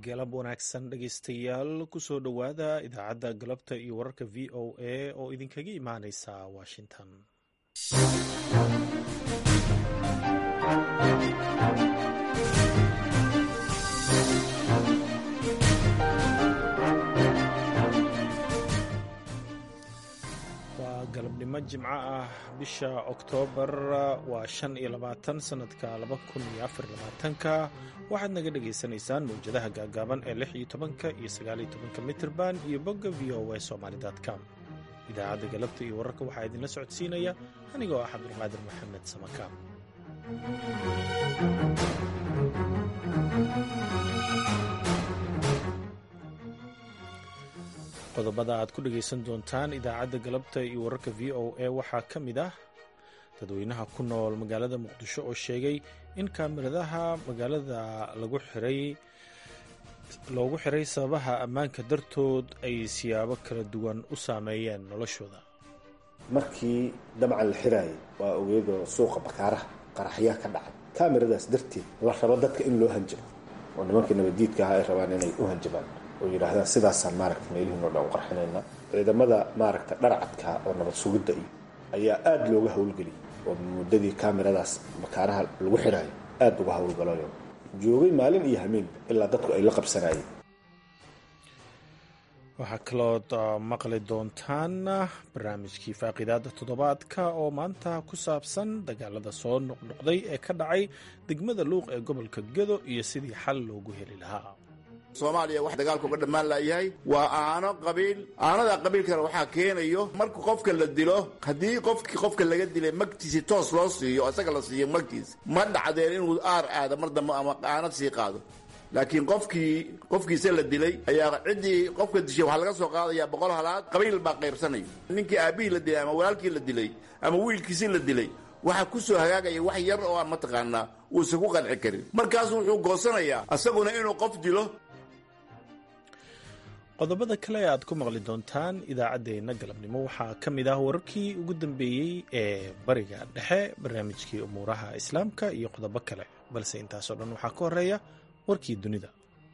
galab wanaagsan dhegaystayaal kusoo dhowaada idaacadda galabta iyo wararka v o a oo idinkaga imaaneysa washington waa galabnimo jimco ah bisha oktoobar waa shan iyo labaatan sanadka laba kun iyo afar labaatanka waxaad naga dhagaysanaysaan mawjadaha gaagaaban ee lix iyo tobanka iyo sagaaliyo tobanka mitrban iyo bogga v o a somaly com idaacadda galabta iyo wararka waxaa idinla socodsiinaya anigoo ah cabdulqaadir maxamed samakaam qodobada aad ku dhegaysan doontaan idaacadda galabta iyo wararka v o a waxaa ka mid ah dadweynaha ku nool magaalada muqdisho oo sheegay in kaamiradaha magaalada lagu xiray loogu xiray sababaha ammaanka dartood ay siyaabo kala duwan u saameeyeen noloshooda markii dabcan la xiraayay waa ogeedoo suuqa bakaaraha qaraxyaa ka dhacay kaamiradaas darteed la rabo dadka in loo hanjabo oo nimankii nabaddiidka ahaa ay rabaan inay u hanjabaan oo yidhaahdaan sidaasaan maaragta meelihiinoo dhan u qarxinayna ciidamada maaragta dharcadka oo nabad sugidda iyo ayaa aada looga howlgeliyay oo muddadii kaamiradaas bakaaraha lagu xiraayo aada uga howlgalayo joogay maalin iyo hameen ilaa dadku ay la qabsanayeen waxaa kalood maqli doontaan barnaamijkii faaqiidaada toddobaadka oo maanta ku saabsan dagaalada soo noqnoqday ee ka dhacay degmada luuq ee gobolka gedo iyo sidii xal loogu heli lahaa soomaaliya wax dagaalka uga dhammaan laayahay waa aano qabiil aanada qabiilkana waxaa keenayo marka qofka la dilo haddii qofkii qofka laga dilay magtiisi toos loo siiyo isaga la siiyo magtiis ma dhacdeen inuu aar aado mar dambe ama aanad sii qaado laakiin qofkii qofkiisa la dilay ayaa ciddii qofka dishay waxaa laga soo qaadayaa boqol halaad qabiil baa qaybsanaya ninkii aabbihii la dilay ama walaalkii la dilay ama wiilkiisii la dilay waxaa ku soo hagaagaya wax yar oo aan mataqaanaa uusan ku qanci karin markaasu wuxuu goosanayaa isaguna inuu qof dilo qodobada kale e aad ku maqli doontaan idaacaddeenna galabnimo waxaa ka mid ah wararkii ugu dambeeyey ee bariga dhexe barnaamijkii umuuraha islaamka iyo qodobo kale balse intaasoo dhan waxaa ka horeeya warkii dunida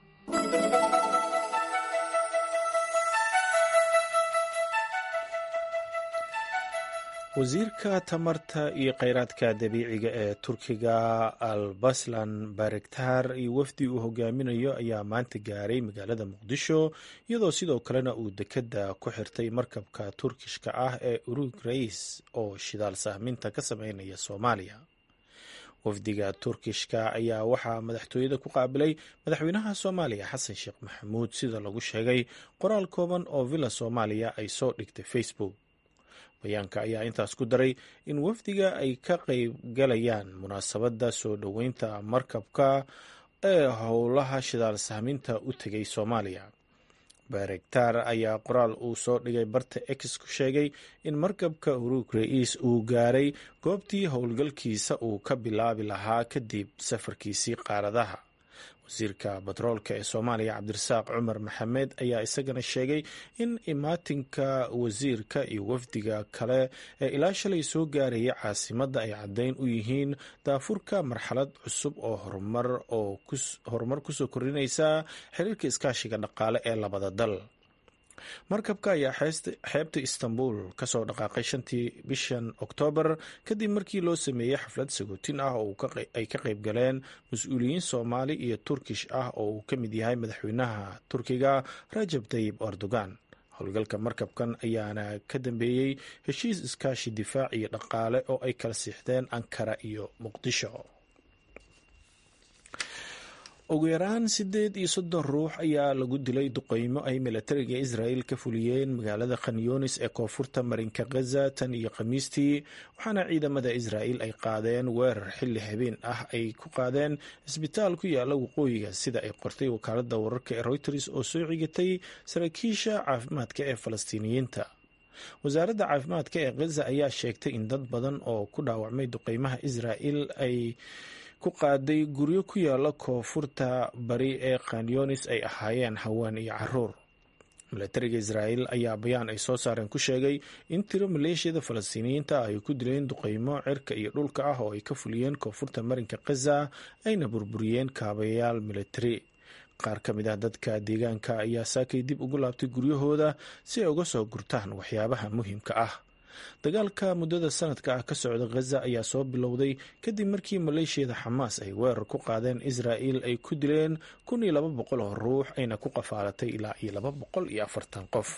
wasiirka tamarta iyo kheyraadka dabiiciga ee turkiga albaslan barektar iyo wafdi uu hogaaminayo ayaa maanta gaaray magaalada muqdisho iyadoo sidoo kalena uu dekedda ku xirtay markabka turkishka ah ee urug rais oo shidaal sahminta ka sameynaya soomaaliya wafdiga turkishka ayaa waxaa madaxtooyada ku qaabilay madaxweynaha soomaaliya xasan sheekh maxamuud sida lagu sheegay qoraal kooban oo villa soomaaliya ay soo dhigtay facebook bayaanka ayaa intaas ku daray in wafdiga ay ka qaybgalayaan munaasabadda soo dhoweynta markabka ee howlaha shidaal sahminta u tegay soomaaliya barektar ayaa qoraal uu soo dhigay barta ex ku sheegay in markabka urug ra-iis uu gaaray goobtii howlgalkiisa uu ka bilaabi lahaa kadib safarkiisii qaaradaha wasiirka batroolka ee soomaaliya cabdirasaaq cumar maxamed ayaa isagana sheegay in imaatinka wasiirka iyo wafdiga kale ee ilaa shalay soo gaaraya caasimadda ay caddeyn u yihiin daafurka marxalad cusub oo horumar oo horumar kusoo kordhinaysa xiriirka iskaashiga dhaqaale ee labada dal markabka ayaa xeebta istanbul kasoo dhaqaaqay shantii bishan oktoobar kadib markii loo sameeyey xaflad sagootin ah oo ay ka qayb galeen mas-uuliyiin soomaali iyo turkish ah oo uu ka mid yahay madaxweynaha turkiga rajab tayib erdogan howlgalka markabkan ayaana ka dambeeyey heshiis iskaashi difaac iyo dhaqaale oo ay kala siixdeen ankara iyo muqdisho ugu yaraan siddeed iyo soddon ruux ayaa lagu dilay duqeymo ay milatariga israel ka fuliyeen magaalada khanyunis ee koonfurta marinka khaza tan iyo khamiistii waxaana ciidamada israel ay qaadeen weerar xilli habeen ah ay ku qaadeen isbitaal ku yaala waqooyiga sida ay qortay wakaalada wararka ee reuters oo soo cigatay saraakiisha caafimaadka ee falastiiniyiinta wasaaradda caafimaadka ee khaza ayaa sheegtay in dad badan oo ku dhaawacmay duqeymaha israel ay ku qaaday guryo ku yaala koonfurta bari ee khanyunis ay ahaayeen haween iyo caruur milatariga israel ayaa bayaan ay soo saareen ku sheegay in tiro maleeshiyada falastiiniyiinta ay ku dileen duqeymo cirka iyo dhulka ah oo ay ka fuliyeen koonfurta marinka khaza ayna burburiyeen kaabayaal militari qaar ka mid ah dadka deegaanka ayaa saakay dib ugu laabtay guryahooda si ay uga soo gurtaan waxyaabaha muhiimka ah dagaalka muddada sanadka ah ka socda khaza ayaa soo bilowday kadib markii maleeshiyada xamaas ay weerar ku qaadeen israa'il ay ku dileen kun iyo laba boqol oo ruux ayna ku qafaalatay ilaa iyo laba boqol iyo afartan qof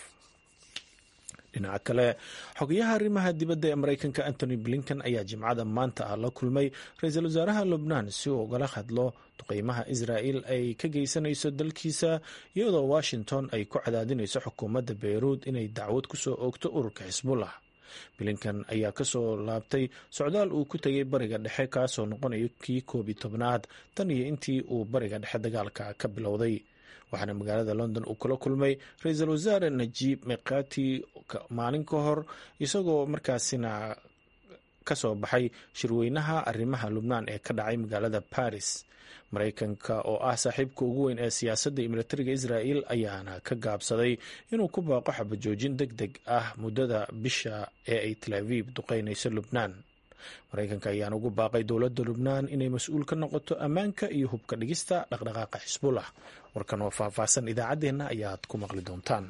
dhinaca kale xogayaha arrimaha dibadda ee mareykanka antony blinken ayaa jimcada maanta ah la kulmay ra-iisul wasaaraha lubnaan si uu ugala hadlo duqeymaha israa'il ay ka geysanayso dalkiisa iyadoo washington ay ku cadaadinayso xukuumadda beyruud inay dacwad kusoo oogto ururka xisbullah blinken ayaa kasoo laabtay socdaal uu ku tegay bariga dhexe kaasoo noqonaya kii koob iyo tobnaad tan iyo intii uu bariga dhexe dagaalka ka bilowday waxaana magaalada london uu kula kulmay ra-iisul wasaare najiib mikati maalin ka hor isagoo markaasina kasoo baxay shirweynaha arrimaha lubnaan ee ka dhacay magaalada paris mareykanka oo ah saaxiibka ugu weyn ee siyaasadda iyo militariga israa'il ayaana ka gaabsaday inuu ku baaqo xabajoojin deg deg ah muddada bisha ee ay tel aviib duqeynayso lubnaan mareykanka ayaana ugu baaqay dowladda lubnaan inay mas-uul ka noqoto ammaanka iyo hubka dhigista dhaqdhaqaaqa xisbullah warkan oo faahfaahsan idaacaddeenna ayaad ku maqli doontaan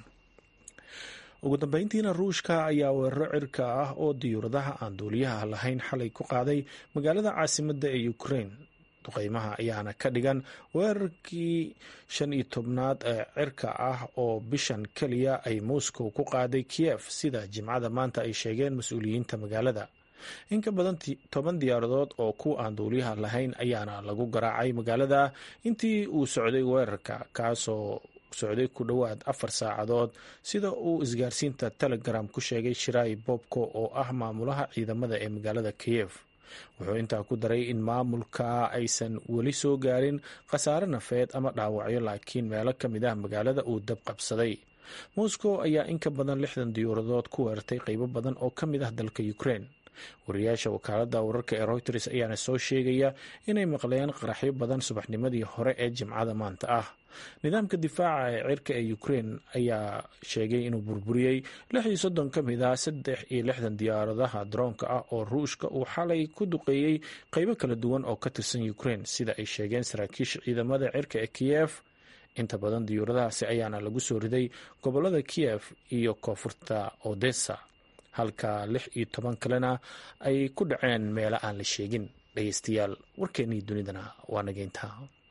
ugu dambeyntiina ruushka ayaa weeraro cirka ah oo diyuuradaha aan duuliyaha lahayn xalay ku qaaday magaalada caasimadda ee ukrain duqeymaha ayaana ka dhigan weerarkii shan iyo tobnaad ee cirka ah oo bishan keliya ay moscow ku qaaday kiyef sida jimcada maanta ay sheegeen mas-uuliyiinta magaalada in ka badan toban diyaaradood oo kuwa aan duuliyaha lahayn ayaana lagu garaacay magaalada intii uu socday weerarka kaasoo socday ku dhowaad afar saacadood sida uu isgaarsiinta telegram ku sheegay shirai bobko oo ah maamulaha ciidamada ee magaalada kiyef wuxuu intaa ku daray in maamulka aysan weli soo gaarin khasaare nafeed ama dhaawacyo laakiin meelo ka mid ah magaalada uu dab qabsaday moscow ayaa in ka badan lixdan diyuuradood ku weerartay qeybo badan oo ka mid ah dalka ukraine wariyaasha wakaaladda wararka ee reuters ayaana soo sheegaya inay maqleen qaraxyo badan subaxnimadii hore ee jimcada maanta ah nidaamka difaaca ee cirka ee ukraine ayaa sheegay inuu burburiyey lix iyo soddon ka mid ah saddex iyo lixdan diyaaradaha daroonka ah oo ruushka uu xalay ku duqeeyey qeybo kala duwan oo ka tirsan ukraine sida ay sheegeen saraakiisha ciidamada cirka ee kiyef inta badan diyuuradahaasi ayaana lagu soo riday gobolada kiyef iyo koonfurta odessa halka lix iyo toban kalena ay ku dhaceen meelo aan la sheegin dhegeystayaal warkeennii dunidana waa nageynta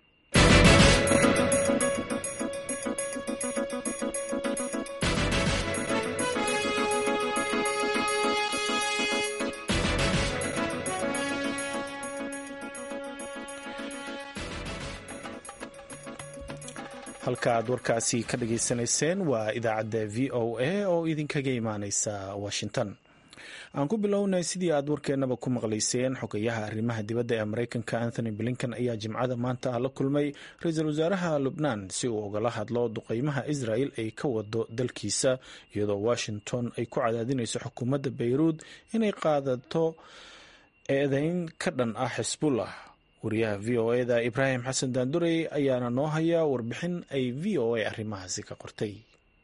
halka aad warkaasi ka dhageysanayseen waa idaacadda v o a oo idinkaga imaaneysa washington aan ku bilownay sidii aad warkeenaba ku maqlayseen xogayaha arrimaha dibadda ee mareykanka anthony blinken ayaa jimcada maanta la kulmay ra-iisul wasaaraha lubnaan si uu ugala hadlo duqeymaha israel ay ka wado dalkiisa iyadoo washington ay ku cadaadinayso xukuumadda beyruud inay qaadato eedeyn ka dhan ah xisbullah wariyaha v o eda ibraahim xasan daandurey ayaana noo haya warbixin ay v o a arrimahaasi ka qortay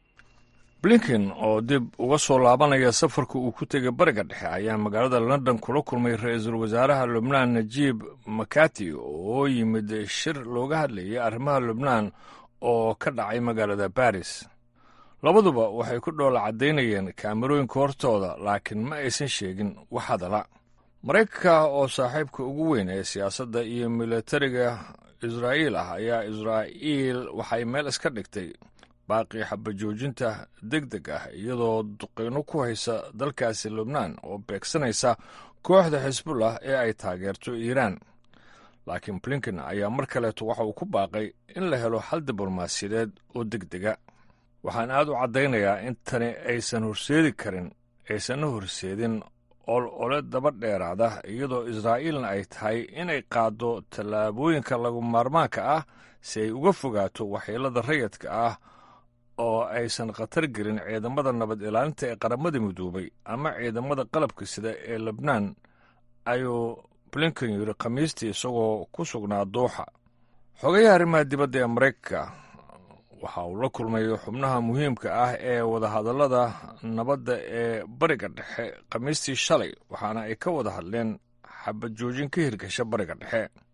blinken oo dib uga soo laabanaya safarka uu ku tegay bariga dhexe ayaa magaalada london kula kulmay ra-iisul wasaaraha lubnaan najiib makati oo yimid shir looga hadlayay arrimaha lubnaan oo ka dhacay magaalada baris labaduba waxay ku dhoola caddaynayeen kaamirooyinka hortooda laakiin ma aysan sheegin wax hadala maraykanka oo saaxiibka ugu weyn ee siyaasadda iyo militariga israa'iil ah ayaa israa'iil waxay meel iska dhigtay baaqii xabajoojinta deg deg ah iyadoo duqeyno ku haysa dalkaasi lubnaan oo beegsanaysa kooxda xisbullah ee ay taageerto iiraan laakiin blinken ayaa mar kaleeto waxa uu ku baaqay in la helo xal diblomaasiyadeed oo deg dega waxaan aad u caddaynayaa in tani aysan horseedi karin aysanna horseedin ol ole daba dheeraada iyadoo israa'iilna ay tahay inay qaaddo tallaabooyinka lagu maarmaanka ah si ay uga fogaato waxyeelada rayadka ah oo aysan khatar gelin ciidamada nabad ilaalinta ee qaramada midoobay ama ciidamada qalabka sida ee lebnaan ayuu blinken yidhi khamiistii isagoo ku sugnaa duuxa xogayaha arrimaha dibadda ee maraykanka waxa uu la kulmay xubnaha muhiimka ah ee wadahadallada nabadda ee bariga dhexe khamiistii shalay waxaana ay ka wada hadleen xabad joojin ka hirgasha bariga dhexe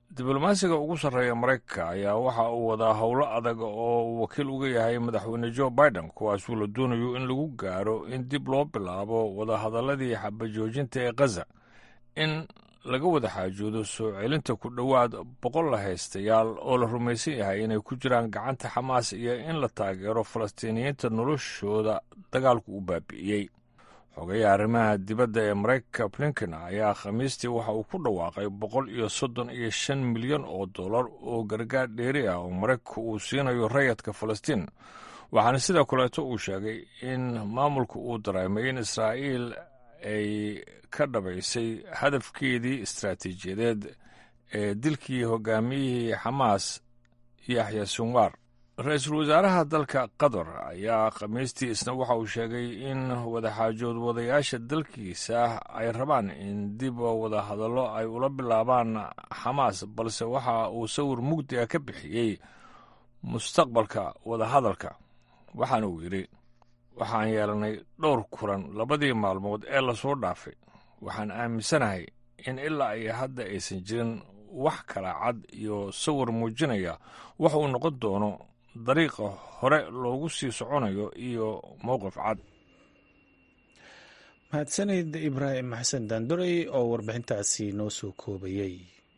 diblomaasiga ugu sarreeya maraykanka ayaa waxa uu wadaa howlo adag oo uu wakiil uga yahay madaxweyne jo biden kuwaasuu la doonayo in lagu gaaro in dib loo bilaabo wadahadalladii xabajoojinta ee khaza in laga wada xaajoodo soo celinta ku dhowaad boqol la haystayaal oo la rumaysan yahay inay ku jiraan gacanta xamaas iyo in la taageero falastiiniyiinta noloshooda dagaalku u baabi'iyey xogayaha arrimaha dibadda ee maraykanka blinken ayaa khamiistii waxa uu ku dhawaaqay boqol iyo soddon iyo shan milyan oo dollar oo gargaar dheeri ah oo maraykanka uu siinayo rayadka falastiin waxaana sidoo kaleeto uu sheegay in maamulka uu dareemay in israa'iil ay ka dhabaysay hadafkeedii istaraatiijiyadeed ee dilkii hogaamiyihii xamaas yaxya sinwar ra-iisul wasaaraha dalka qatar ayaa khamiistii isna waxa uu sheegay in wadaxaajood wadayaasha dalkiisa ay rabaan in dib wada hadallo ay ula bilaabaan xamaas balse waxa uu sawir mugdi ah ka bixiyey mustaqbalka wadahadalka waxaana uu yidhi waxaan yeelanay dhowr kulan labadii maalmood ee lasoo dhaafay waxaan aaminsanahay in ilaa iyo hadda aysan jirin wax kala cad iyo sawir muujinaya wax uu noqon doono dariiqa hore loogu sii soconayo iyo mowqif cad mahadsanid ibraahim xasan daandorey oo warbixintaasi noo soo koobayey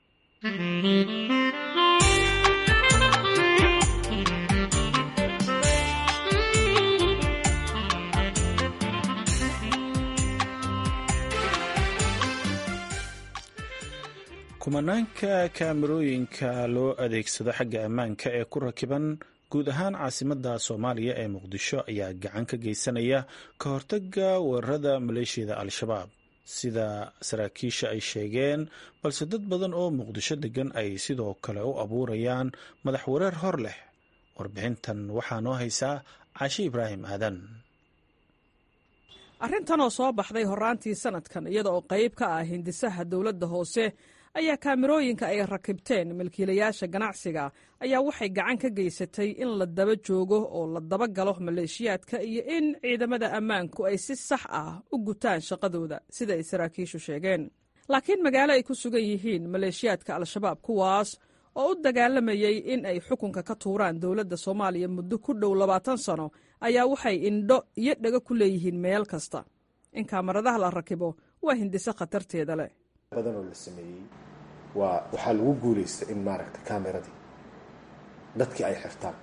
kumanaanka kaamarooyinka loo adeegsado xagga ammaanka ee ku rakiban guud ahaan caasimadda soomaaliya ee muqdisho ayaa gacan ka geysanaya ka hortaga weerarada maleeshiyada al-shabaab sida saraakiisha ay sheegeen balse dad badan oo muqdisho degan ay sidoo kale u abuurayaan madax wareer hor leh warbixintan waxaa noo haysaa caashi ibraahim aadan arrintan oo soo baxday horaantii sanadkan iyada oo qayb ka ah hindisaha dowladda hoose ayaa kaamirooyinka ay rakibteen milkiilayaasha ganacsiga ayaa waxay gacan ka geysatay in la daba joogo oo la daba galo maleeshiyaadka iyo in ciidamada ammaanku ay si sax ah u gutaan shaqadooda sida ay saraakiishu sheegeen laakiin magaalo ay ku sugan yihiin maleeshiyaadka al-shabaab kuwaas oo u dagaalamayey in ay xukunka ka tuuraan dowladda soomaaliya muddo ku dhow labaatan sano ayaa waxay indho iyo dhago ku leeyihiin meel kasta in kaamaradaha la rakibo waa hindise khatarteeda leh badanoo la sameeyey waa waxaa lagu guulaysta in maaragta kameradii dadkii ay xirtaan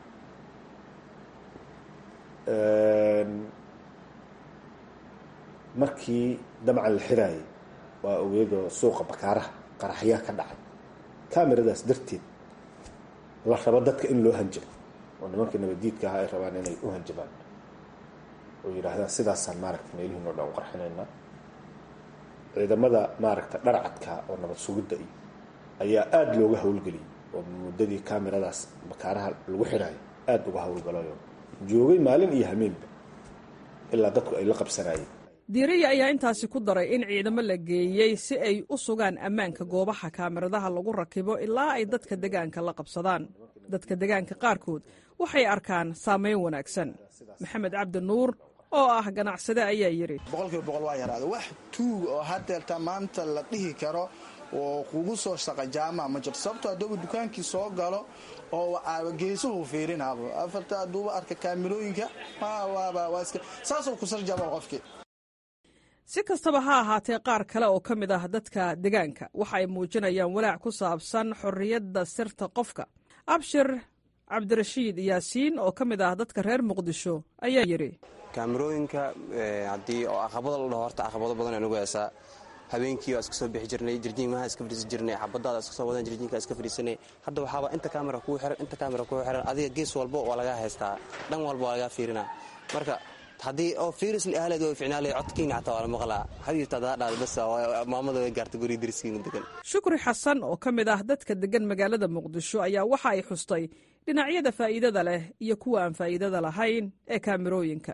markii dabcan la xiraayay waa ogeedoo suuqa bakaaraha qaraxyaa ka dhacay kameradaas darteed la rabo dadka in loo hanjabo oo nimankii nabadiidka ahaa ay rabaan inay u hanjabaan oo yidhaahdaan sidaasaan maaragta meelihiin oo dhan u qarxinaynaa ciidamada maaragta dharcadka oo nabad sugidda iyo ayaa aada looga howlgeliyay oo muddadii kameradaas bakaaraha lagu xidhaayo aada uga howlgalayo joogay maalin iyo hameenba ilaa dadku ay la qabsanayeen diiriya ayaa intaasi ku daray in ciidamo la geeyey si ay u sugaan ammaanka goobaha kaamiradaha lagu rakibo ilaa ay dadka degaanka la qabsadaan dadka degaanka qaarkood waxay arkaan saamayn wanaagsan maxamed cabdi nuur oo ah ganacsade ayaa yidhi boqolkiiba boqol waa yaraada wax tuug oo hadeerta maanta la dhihi karo oo kugu soo shaqa jaamaca ma jirto sababto haddooba dukaankii soo galo oo geesuhu fiirinaabo afarta hadduuba arka kaamirooyinka saasoo kusarjaba qofkii si kastaba ha ahaatee qaar kale oo ka mid ah dadka degaanka waxa ay muujinayaan walaac ku saabsan xorriyadda sirta qofka abshir cabdirashiid yaasiin oo ka mid ah dadka reer muqdisho ayaa yidhi kaamirooyinka haddii oo aqabado la dhaho horta aqabado badan anugu heesaa habeenkii waa iska soo bixi jirnay jirjiinmaha iska fadhiisan jirnay xabadaada iska soo wadan jirjiinka iska fadhiisanay hadda waxaaba inta kaamera kuu xiran inta kaamera kuu xiran adiga gees walbo waa lagaa haystaa dhan walba waa lagaa fiirinaa marka haddii oo fiirisli ahleed way ficnaalay codkiina xataa waa la maqlaa xabiibta hadaa dhaad bas maamada way gaartay guri dariskiina degan shukri xasan oo ka mid ah dadka degan magaalada muqdisho ayaa waxa ay xustay dhinacyada faa'iidada leh iyo kuwa aan faa'iidada lahayn ee kaamirooyinka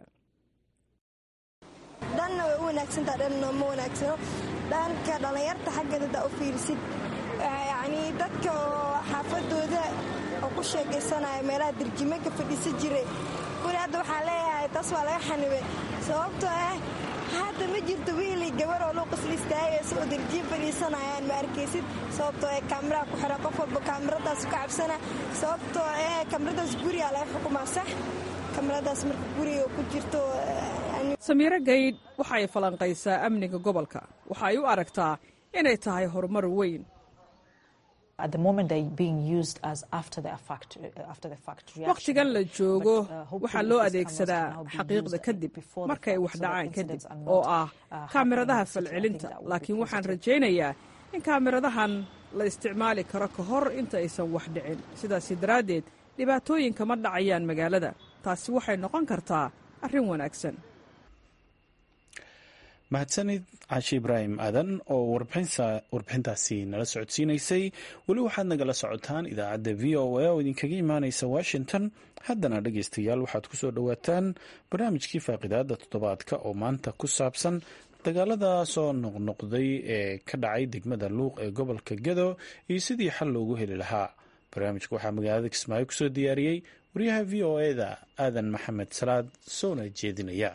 dhanna way u wanaagsantaha dhanna ma wanaagsano dhanka dhallinyarta xaggeeda hadaa u fiirisid yacnii dadka oo xaafadooda oo ku sheekaysanaya meelaha dirjimanka fadhiisan jiray kuli hadda waxaan leeyahay taas waa laga xanibay sababtoo ah hadda ma jirto wiilay gabar oo luuqis la istaagaysa oo darjiin fadhiisanayaan ma arkaysid sababtoo ee kaamiraha ku xiran qof walba kaamiradaas ka cabsana sababtoo ee kaamiradaas gurigaa laga xukumaa sax kaamiradaas marka guriga ku jirto samiiro gaydh waxa ay falanqaysaa amniga gobolka waxa ay u aragtaa inay tahay horumar weyn wakhtigan la joogo waxaa loo adeegsadaa xaqiiqda kadib markay wax dhacaan kadib oo ah kaamiradaha falcelinta laakiin waxaan rajaynayaa in kaamiradahan la isticmaali karo ka hor inta aysan wax dhicin sidaasi daraaddeed dhibaatooyinka ma dhacayaan magaalada taasi waxay noqon kartaa arrin wanaagsan mahadsanid caashi ibraahim aadan oo warbixintaasi nala socodsiinaysay weli waxaad nagala socotaan idaacadda v o a oo idinkaga imaanaysa washington haddana dhegaystayaal waxaad ku soo dhowaataan barnaamijkii faaqidaada toddobaadka oo maanta ku saabsan dagaalada soo noqnoqday ee ka dhacay degmada luuq ee gobolka gado iyo sidii xal loogu heli lahaa barnaamijka waxaa magaalada kismaayo kusoo diyaariyey wariyaha v o eda aadan maxamed salaad soona jeedinaya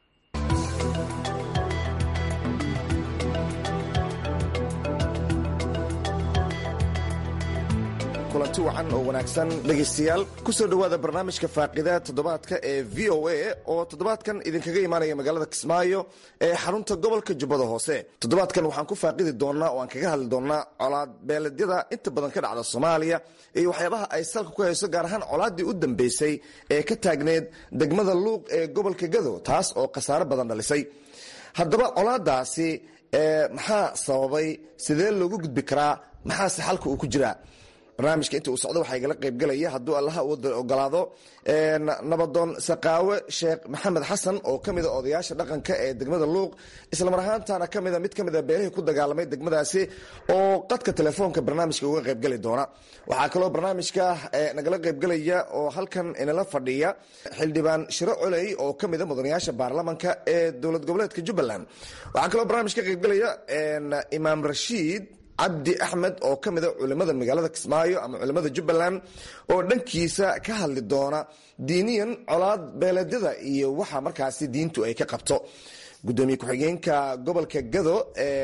kulanti wacan oo wanaagsan dhegaystayaal ku soo dhowaada barnaamijka faaqida toddobaadka ee v o a oo toddobaadkan idinkaga imaanaya magaalada kismaayo ee xarunta gobolka jubbada hoose toddobaadkan waxaan ku faaqidi doonnaa oo aan kaga hadli doonnaa colaad beeledyada inta badan ka dhacda soomaaliya iyo waxyaabaha ay salka ku hayso gaar ahaan colaaddii u dambeysay ee ka taagneed degmada luuq ee gobolka gado taas oo khasaaro badan dhalisay haddaba colaadaasi maxaa sababay sidee loogu gudbi karaa maxaase xalka uu ku jiraa barnaamijka inta uu socdo waxaa igala qaybgelaya hadduu allaha wada ogolaado nabadoon saqaawe sheekh maxamed xasan oo ka mida odayaasha dhaqanka ee degmada luuq islamar ahaantana kamida mid ka mida beelihii ku dagaalamay degmadaasi oo qadka telefoonka barnaamijka uga qaybgeli doona waxaa kaloo barnaamijka nagala qaybgelaya oo halkan inala fadhiya xildhibaan shiro coley oo ka mida mudanayaasha baarlamanka ee dowlad goboleedka jubbaland waxaa kaloo barnaamij ka qaybgelaya imaam rashiid cabdi axmed oo ka mida culimada magaalada kismaayo ama culimada jubbaland oo dhankiisa ka hadli doona diiniyan colaad beeleedyada iyo waxa markaasi diintu ay ka qabto gudoomiye ku-xigeenka gobolka gado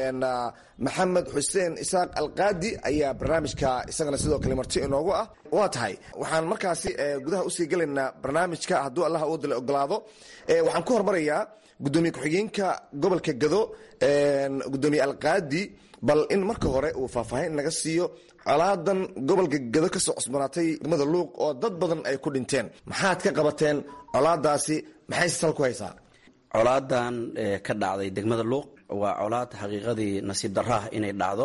maxamed xuseen isaaq alqaadi ayaa barnaamijka isagana sidoo kale marti inoogu ah waa tahay waxaan markaasi gudaha usii gelaynaa barnaamijka hadduu allah wada la ogolaado waxaan ku hormarayaa gudoomiye ku-xigeenka gobolka gado gudoomiye alqaadi bal in marka hore uu faahfaahin naga siiyo colaadan gobolka gado kasoo cusbanaatay degmada luuq oo dad badan ay ku dhinteen maxaad ka qabateen colaadaasi maxayse sal ku haysaa colaadan ka dhacday degmada luuq waa colaad xaqiiqadii nasiib darraah inay dhacdo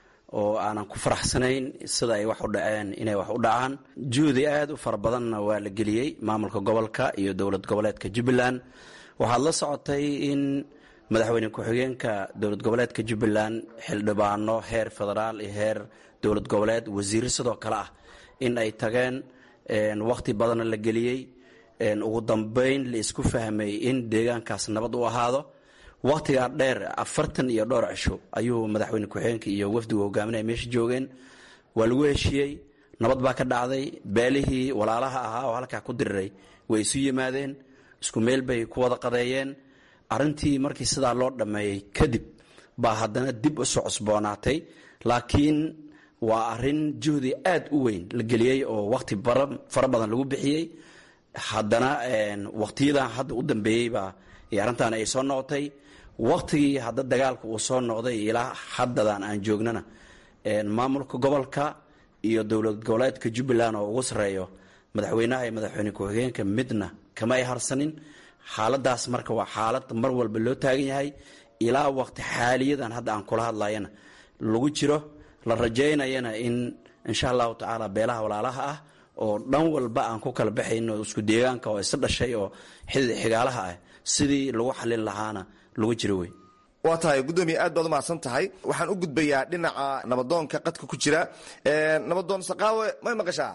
oo aanan ku faraxsanayn sida ay wax u dhaceen inay wax u dhacaan juhdi aad u fara badanna waa la geliyey maamulka gobolka iyo dowlad goboleedka jubbaland waxaad la socotay in madaxweyne ku-xigeenka dowlad goboleedka jubbaland xildhibaano heer federaal iyo heer dowlad goboleed wasiiro sidoo kale ah in ay tageen wakhti badanna la geliyey ugu dambeyn la isku fahmay in deegaankaas nabad u ahaado wakhtigaa dheer afartan iyo dhowr cisho ayuu madaxweyne ku-xigeenka iyo wafdigu hogaaminaya meesha joogeen waa lagu heshiiyey nabad baa ka dhacday beelihii walaalaha ahaa oo halkaa ku diriray way isu yimaadeen isku meel bay ku wada qadeeyeen arrintii markii sidaa loo dhammeeyey kadib baa haddana dib u soo cusboonaatay laakiin waa arrin juhdi aad u weyn la geliyey oo wakhti fara badan lagu bixiyey haddana wakhtiyadan hadda u dambeeyeybaa arrintan ay soo noqotay wakhtigii hadda dagaalka uu soo noqday ilaa haddadan aan joognana maamulka gobolka iyo dowlad goboleedka jubbaland oo ugu sarreeyo madaxweynaha iyo madaxweyne ku-xigeenka midna kama ay harsanin xaaladaas marka waa xaalad mar walba loo taagan yahay ilaa waqti xaaliyadan hadda aan kula hadlayana lagu jiro la rajaynayana in insha allahu tacaala beelaha walaalaha ah oo dhan walba aan ku kala baxayno isku deegaanka oo isa dhashay oo xigaalaha ah sidii lagu xalin lahaana lagu jiro wey waa tahay gudoomiye aad baad umahadsan tahay waxaan u gudbayaa dhinaca nabadoonka qadka ku jira nabadoon saqaawe may maqashaa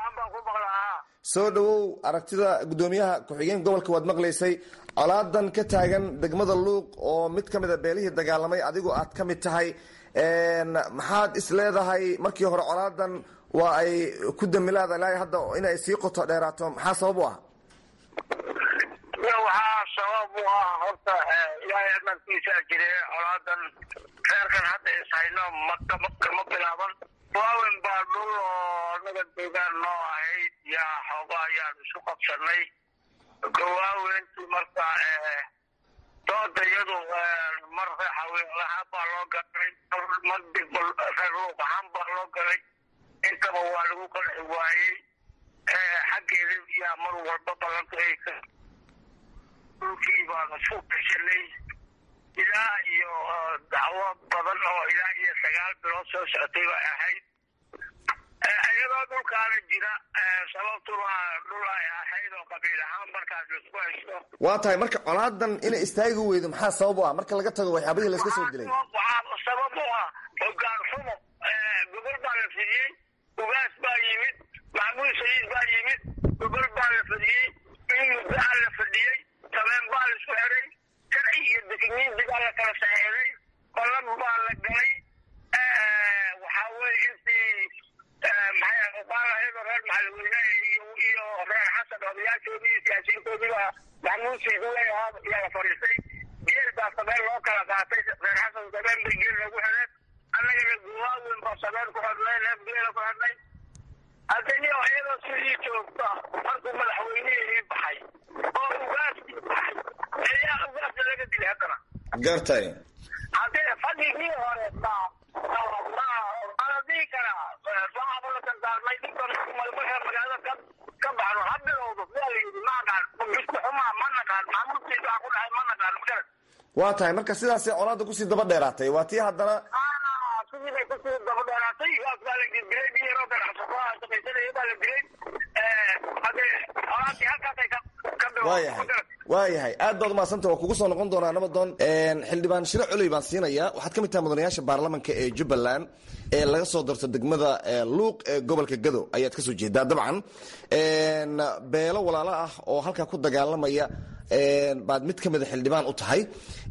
soo dhowow aragtida gudoomiyaha ku-xigeen gobolka waad maqlaysay colaadan ka taagan degmada luuq oo mid ka mid a beelihii dagaalamay adigu aad ka mid tahay maxaad is leedahay markii hore colaadan waa ay ku damilaada ilaa hadda inay sii qoto dheeraato maxaa sabab u ah waxaa sabab u ah horta ilaahay amarkiisaa jire colaadan reerkan hadda ishayno makama bilaaban waawen baa dhul oo naga deegaan noo ahayd yaa xooga ayaan isu qabsanay gawaawentii marka dooda iyadu mar haweenlahaan baa loo galay mar reer luuq ahaan baa loo galay intaba waa lagu qanci waayey xaggeeda yaa mar walba ballantu ay dhulkii baanu isku gashanay ilaa iyo dacwo badan oo ilaa iyo sagaal bilood soo socotay bay ahayd iyadoo dhulkaana jira sababtuna dhul ay ahayd oo qabiil ahaan markaas laisku haysto waa tahay marka colaadan inay istaagi weydo maxaa sabab u ah marka laga tago waxyaabihii layska soo dilay waxaa sabab u ah hogaan xumo gobol baa la fidiyey ugaas baa yimid maxmuud sayiid baa yimid gobol baa la fadiyey in muddaha la fadhiyey sabeen baa la isku xiray sharci iyo dekniinti baa la kala saxeeday qolan baa la galay waxaa weye intii maxay uqaalahaydo reer maxalweyne iyo iyo reer xasan odayaashoodii iyo siyaasiyiintoodii baa maxmuud sayiid leeyahaa yaa la fadhiistay geel baa sabeen loo kala qaatay reer xasan sabeen bay geel lagu xireen annagana guwaawen baa sabeen ku xidhnay neef geela ku xidhnay haddani iyadoo sidii joogta markuu madaxweynihii baxay oo ugaaskii baxay ayaa ugaasta laga dilay haddana gartay haddii fadhigii hore baa ala dhihi karaa waxaaba la dardaarmay dhibkan marka magaalada ka ka baxno ha bilowdo yaa la yidhi ma aqaan bisku xumaa ma naqaan maxamuudkiisa waxaa ku dhahay ma naqaan magaran waa tahay marka sidaasay colaadda kusii daba dheeraatay waa tii haddana sidii bay kusii daba dheeraatay gaas baa la dilay biyaroo ganacsataa shaqaysanaya baa la dilay hade colaadii halkaasay ka ka waayahay waayahay aad baad umahadsanta waa kugu soo noqon doonaa nabadoon xildhibaan shiro culey baan siinayaa waxaad ka mid tahay mudanayaasha baarlamanka ee jubbaland ee laga soo darto degmada luuq ee gobolka gado ayaad kasoo jeedaa dabcan beelo walaalo ah oo halkaa ku dagaalamaya baad mid ka mida xildhibaan u tahay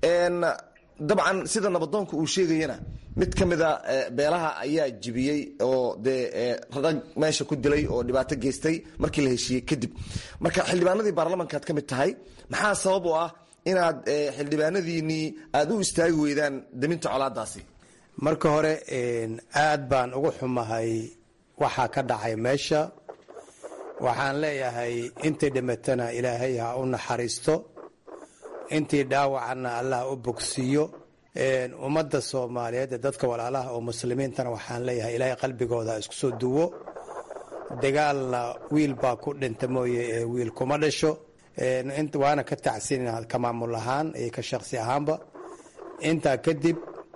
dabcan sida nabadoonka uu sheegayana mid ka mida beelaha ayaa jibiyey oo dee rag meesha ku dilay oo dhibaato geystay markii la heshiiyey kadib marka xildhibaanadii baarlamankaad ka mid tahay maxaa sabab u ah inaad xildhibaanadiinii aada u istaagi weydaan daminta colaadaasi marka hore aad baan ugu xumahay waxaa ka dhacay meesha waxaan leeyahay intii dhimatana ilaahay ha u naxariisto intii dhaawacana allah u bogsiiyo ummadda soomaaliyeed ee dadka walaalaha oo muslimiintana waxaan leeyahay ilaahay qalbigooda isku soo duwo dagaalna wiil baa ku dhinta mooye ee wiil kuma dhasho waana ka tacsiina ka maamul ahaan iyo ka shaqsi ahaanba intaa kadib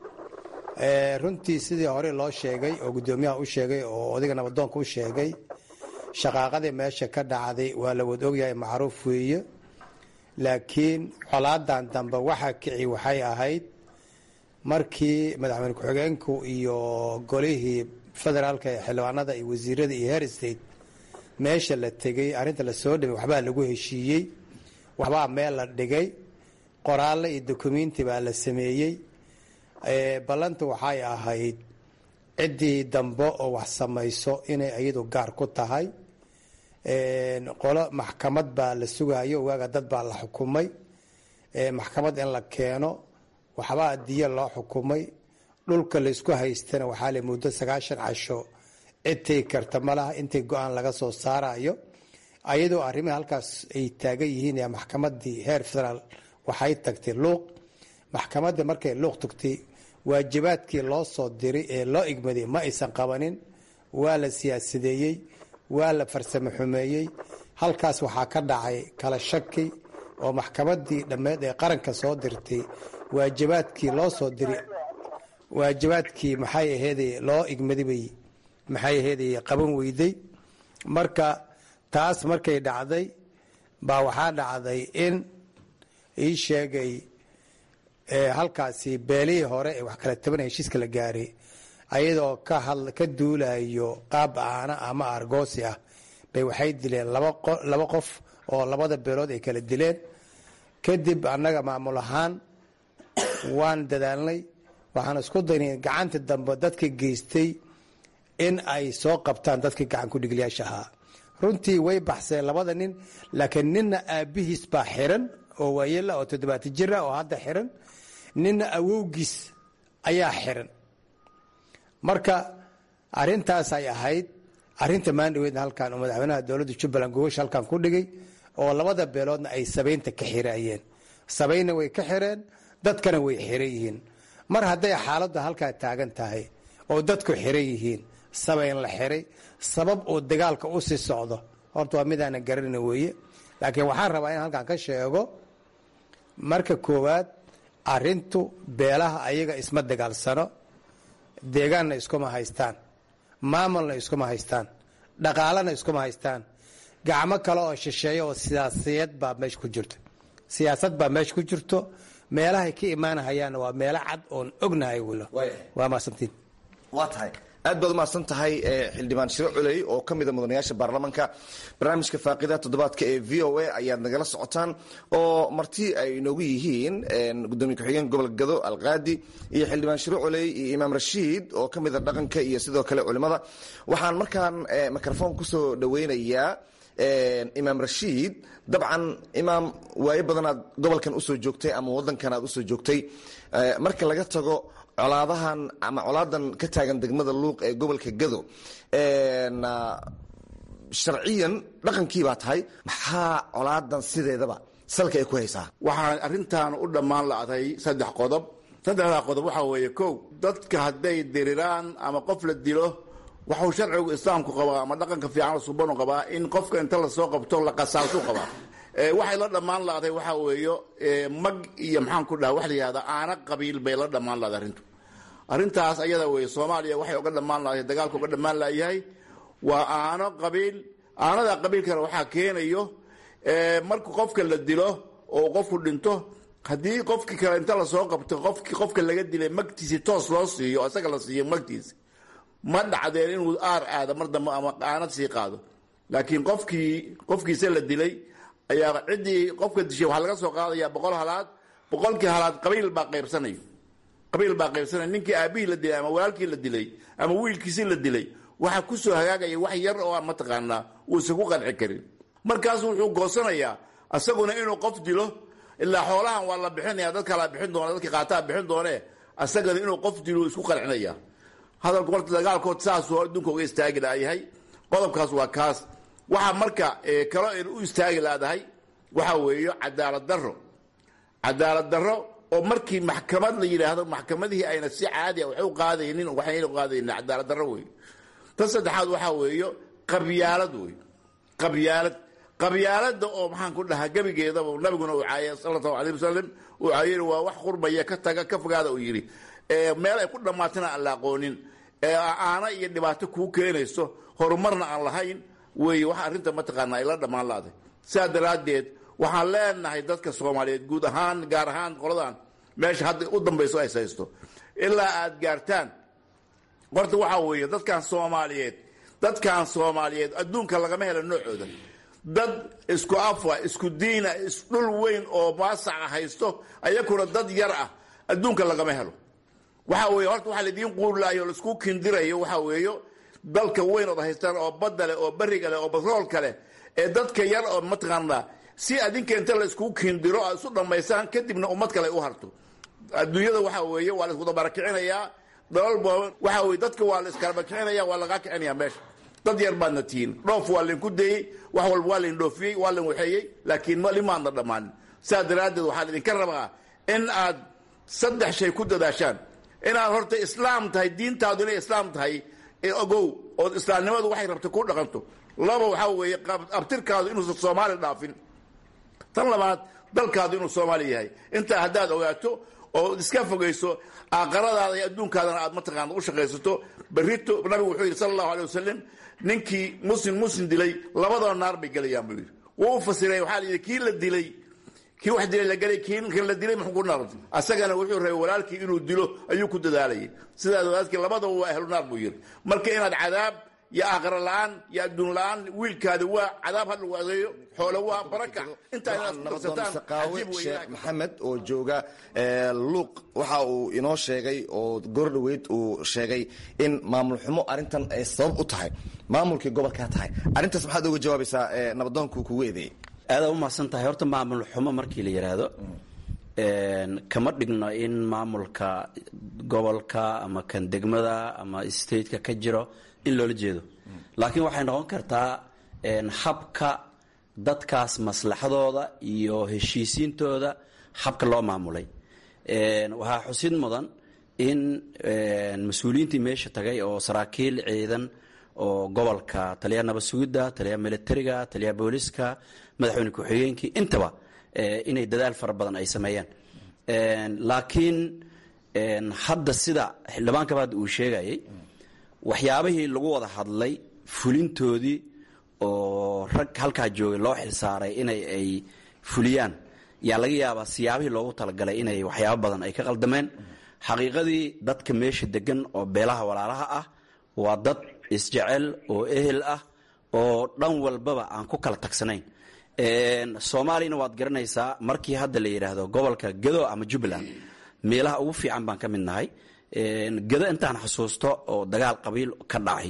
runtii sidii hore loo sheegay oo guddoomiyaha u sheegay oo odayga nabadoonka u sheegay shaqaaqadii meesha ka dhacday waa la wad ogyahay macruuf weeye laakiin colaadan dambe waxa kici waxay ahayd markii madaxweyne ku-xigeenku iyo golihii federaalka ee xildhibaanada iyo wasiirada iyo heer state meesha la tegey arrinta lasoo dhimay waxbaa lagu heshiiyey waxbaa meel la dhigay qoraalle iyo dokumenti baa la sameeyey ballantu waxay ahayd ciddii dambe oo wax samayso inay iyadu gaar ku tahay qolo maxkamad baa la sugayo waaga dad baa la xukumay maxkamad in la keeno waxbaa diya loo xukumay dhulka laysku haystana waxaa la muddo sagaashan casho cidtay karta malaha intay go-aan laga soo saarayo ayadoo arrimihii halkaas ay taagan yihiin ee maxkamadii heer federaal waxay tagtay luuq maxkamadda markay luuq tagtay waajibaadkii loo soo diray ee loo igmaday ma aysan qabanin waa la siyaasadeeyey waa la farsamo xumeeyey halkaas waxaa ka dhacay kala shaki oo maxkamadii dhammeed ee qaranka soo dirtay waajibaadkii loo soo diray waajibaadkii maxay aheeday loo igmadibay maxay aheeday qaban weyday marka taas markay dhacday baa waxaa dhacday in ii sheegay halkaasi beelihii hore ee wax kala tabanaya heshiiska la gaaray ayadoo ka duulayo qaab aana ama argoosi ah bay waxay dileen laba qof oo labada beelood ay kala dileen kadib annaga maamul ahaan waan dadaalnay waxaan isku daynay gacanta dambe dadka geystay in ay soo qabtaan dadkii gacan kudhigliyaasha ahaa runtii way baxseen labada nin laakiin ninna aabbihiis baa xiran oo waayela oo toddobaatan jir ah oo hadda xiran ninna awowgiis ayaa xiran marka arintaasay ahayd arinta maandhaweydna halkan oo madaxweynaha dowladda jubbaland gogasha halkan ku dhigay oo labada beeloodna ay sabaynta ka xiraayeen sabaynna way ka xireen dadkana way xiran yihiin mar hadday xaaladdu halkaa taagan tahay oo dadku xiran yihiin sabayn la xiray sabab oo dagaalka u sii socdo horta waa midaanan garanayna weeye laakiin waxaan rabaa in halkan ka sheego marka koowaad arintu beelaha ayaga isma dagaalsano deegaanna iskuma haystaan maamulna iskuma haystaan dhaqaalena iskuma haystaan gacmo kale oo shisheeya oo siyaasiyad baa meesha ku jirto siyaasad baa meesha ku jirto meelahay ka imaanahayaanna waa meelo cad oon ognahay wilo waa maasantiin waa tahay aad baad umahadsan tahay xildhibaan shiro culey oo ka mida mudanayaasha baarlamaanka barnaamijka faaqida toddobaadka ee v o a ayaad nagala socotaan oo marti ay inoogu yihiin gudoomiye ku-xigeen gobolka gado alqaadi iyo xildhibaan shiro culey iyo imaam rashiid oo ka mida dhaqanka iyo sidoo kale culimada waxaan markaan microfoon kusoo dhaweynayaa imaam rashiid dabcan imaam waayo badanaad gobolkan usoo joogtay ama wadankan aad usoo joogtay marka laga tago colaadahan ama colaadan ka taagan degmada luuq ee gobolka gado sharciyan dhaqankii baa tahay maxaa colaadan sideedaba salka ay ku haysaa waxaan arrintan u dhammaan la'day saddex qodob saddexdaa qodob waxaa weeye kow dadka hadday diriraan ama qof la dilo waxuu sharcigu islaamku qabaa ama dhaqanka fiican subanu qabaa in qofka inta lasoo qabto la qasaasu qabaa waxay la dhammaan la'day waxaa weeyo mag iyo maxaan ku dhaha wax la yihahda aana qabiil bay la dhammaan la'day arrintu arrintaas ayada weeye soomaaliya waxay uga dhammaan la'day dagaalka uga dhammaan la'yahay waa aano qabiil aanada qabiilkana waxaa keenayo marka qofka la dilo oo qofku dhinto haddii qofkii kale inta lasoo qabto qofki qofka laga dilay magtiisi toos loo siiyo isaga la siiyo magtiisi ma dhacdeen inuu aar aado mar dambe ama aanad sii qaado laakiin qofkii qofkiisa la dilay ayaa ciddii qofka dishay waxaa laga soo qaadaya boqol halaad boqolkii halaad qabiil baa qaybsanayo qabiil baa qaybsanaya ninkii aabihii la dilay ama walaalkii la dilay ama wiilkiisii la dilay waxaa kusoo hagaagaya wax yar oo aan mataqaanaa uusan ku qanci karin markaasu wuxuu goosanayaa isaguna inuu qof dilo ilaa xoolahan waa la bixinaya dad kalaa bixin doona dadka qaataa bixin doone isagana inuu qof dilo isku qancinaya hadalku horta dagaalkood saasuu adduunka uga istaagi laayahay qodobkaas waa kaas waxaa marka kalo aynu u istaagi laadahay waxaa weeyo cadaalad daro cadaalad daro oo markii maxkamad la yidhaahdo maxkamadihii ayna si caadiya wax u qaadaynin waxayna qaadaynin cadaalad daro wey tan saddexaad waxaa weeyo qabyaalad wey qabyaalad qabyaalada oo maxaan ku dhahaa gebigeedaba nabiguna uu caayay sala allahu alayh wasalam uu caayay waa wax qurbaya ka taga ka fogaada uu yidhi meel ay ku dhammaatana aan la aqoonin aana iyo dhibaato kuu keenayso horumarna aan lahayn weeye wax arrinta mataqaana ay la dhammaan laaday sidaa daraaddeed waxaan leenahay dadka soomaaliyeed guud ahaan gaar ahaan qoladan meesha hadda u dambayso ay haysto ilaa aad gaartaan horta waxaa weeye dadkan soomaaliyeed dadkan soomaaliyeed adduunka lagama helo noocooda dad isku afa isku diina isdhul weyn oo maasaca haysto ayakuna dad yar ah adduunka lagama helo waxa weeye horta waxaa laidiin quurlaayo o laisku kindirayo waxaa weeyo dalka weyn ood haystaan oo badda leh oo beriga leh oo batroolka leh ee dadka yar oo mataqaanaa si adinka inta la iskugu kindiro aad isu dhammaysaan kadibna ummad kale u harto adduunyada waxaa weeye waa la isku dabarakicinayaa dalalba waxaa weye dadka waa la iskala bakicinaya waa lagaa kicinaya meesha dad yar baadna tihiin dhoof waa lainku dayey wax walba waa lain dhoofiyey waa lain waxeeyey laakiin limaadna dhammaanin sidaas daraaddeed waxaa laidinka rabaa in aad saddex shay ku dadaashaan inaad horta islaam tahay diintaadu inay islaam tahay ogow ood islaamnimadu waxay rabta ku dhaqanto laba waxaa weeye abtirkaadu inuusan soomaali dhaafin tan labaad dalkaadu inuu soomaali yahay intaa haddaad ogaato oo iska fogayso aqaradaada iyo adduunkaadana aad mataqaana u shaqaysato berrito nabigu wuxuu yidhi sala allahu alay wasalam ninkii muslim muslim dilay labadaba naar bay gelayaan buu yidhi wuu u fasiray waxaa la yidhi kii la dilay kii wax dilay la gelay kii ninkan la dilay muxuu ku naar asagana wuxuu rabay walaalkii inuu dilo ayuu ku dadaalayay sidaas walaalkii labadaba waa ahlu naar buu yidhi marka inaad cadaab iyo aakhira la-aan iyo adduun la-aan wiilkaadi waa cadaab ha lagu adeeyo xoolo waa baraka intaa inaad darsataan saqaawe sheekh maxamed oo jooga luuq waxa uu inoo sheegay oo goordhoweyd uu sheegay in maamul xumo arrintan ay sabab u tahay maamulkii gobolkaa tahay arrintaas maxaad uga jawaabaysaa nabadoonkuu kugu eedeeyey aada u mahadsan tahay horta maamul xumo markii la yidhaahdo kama dhigno in maamulka gobolka ama kan degmada ama stateka ka jiro in loola jeedo laakiin waxay noqon kartaa habka dadkaas maslaxadooda iyo heshiisiintooda habka loo maamulay waxaa xusid mudan in mas-uuliyiintii meesha tagay oo saraakiil ciidan oo gobolka taliyaha nabad sugidda taliyaha militariga taliyaha booliska madaxweyne ku-xigeenkii intaba inay dadaal fara badan ay sameeyaan laakiin hadda sida xildhibaanka hadda uu sheegayay waxyaabihii lagu wada hadlay fulintoodii oo rag halkaa joogay loo xilsaaray inay ay fuliyaan yaa laga yaabaa siyaabihii loogu talagalay inay waxyaabo badan ay ka qaldameen xaqiiqadii dadka meesha degan oo beelaha walaalaha ah waa dad isjecel oo ehel ah oo dhan walbaba aan ku kala tagsanayn soomaaliyana waad garanaysaa markii hadda la yidhaahdo gobolka gado ama jubbaland meelaha ugu fiican baan ka mid nahay gado intaan xusuusto oo dagaal qabiil ka dhacay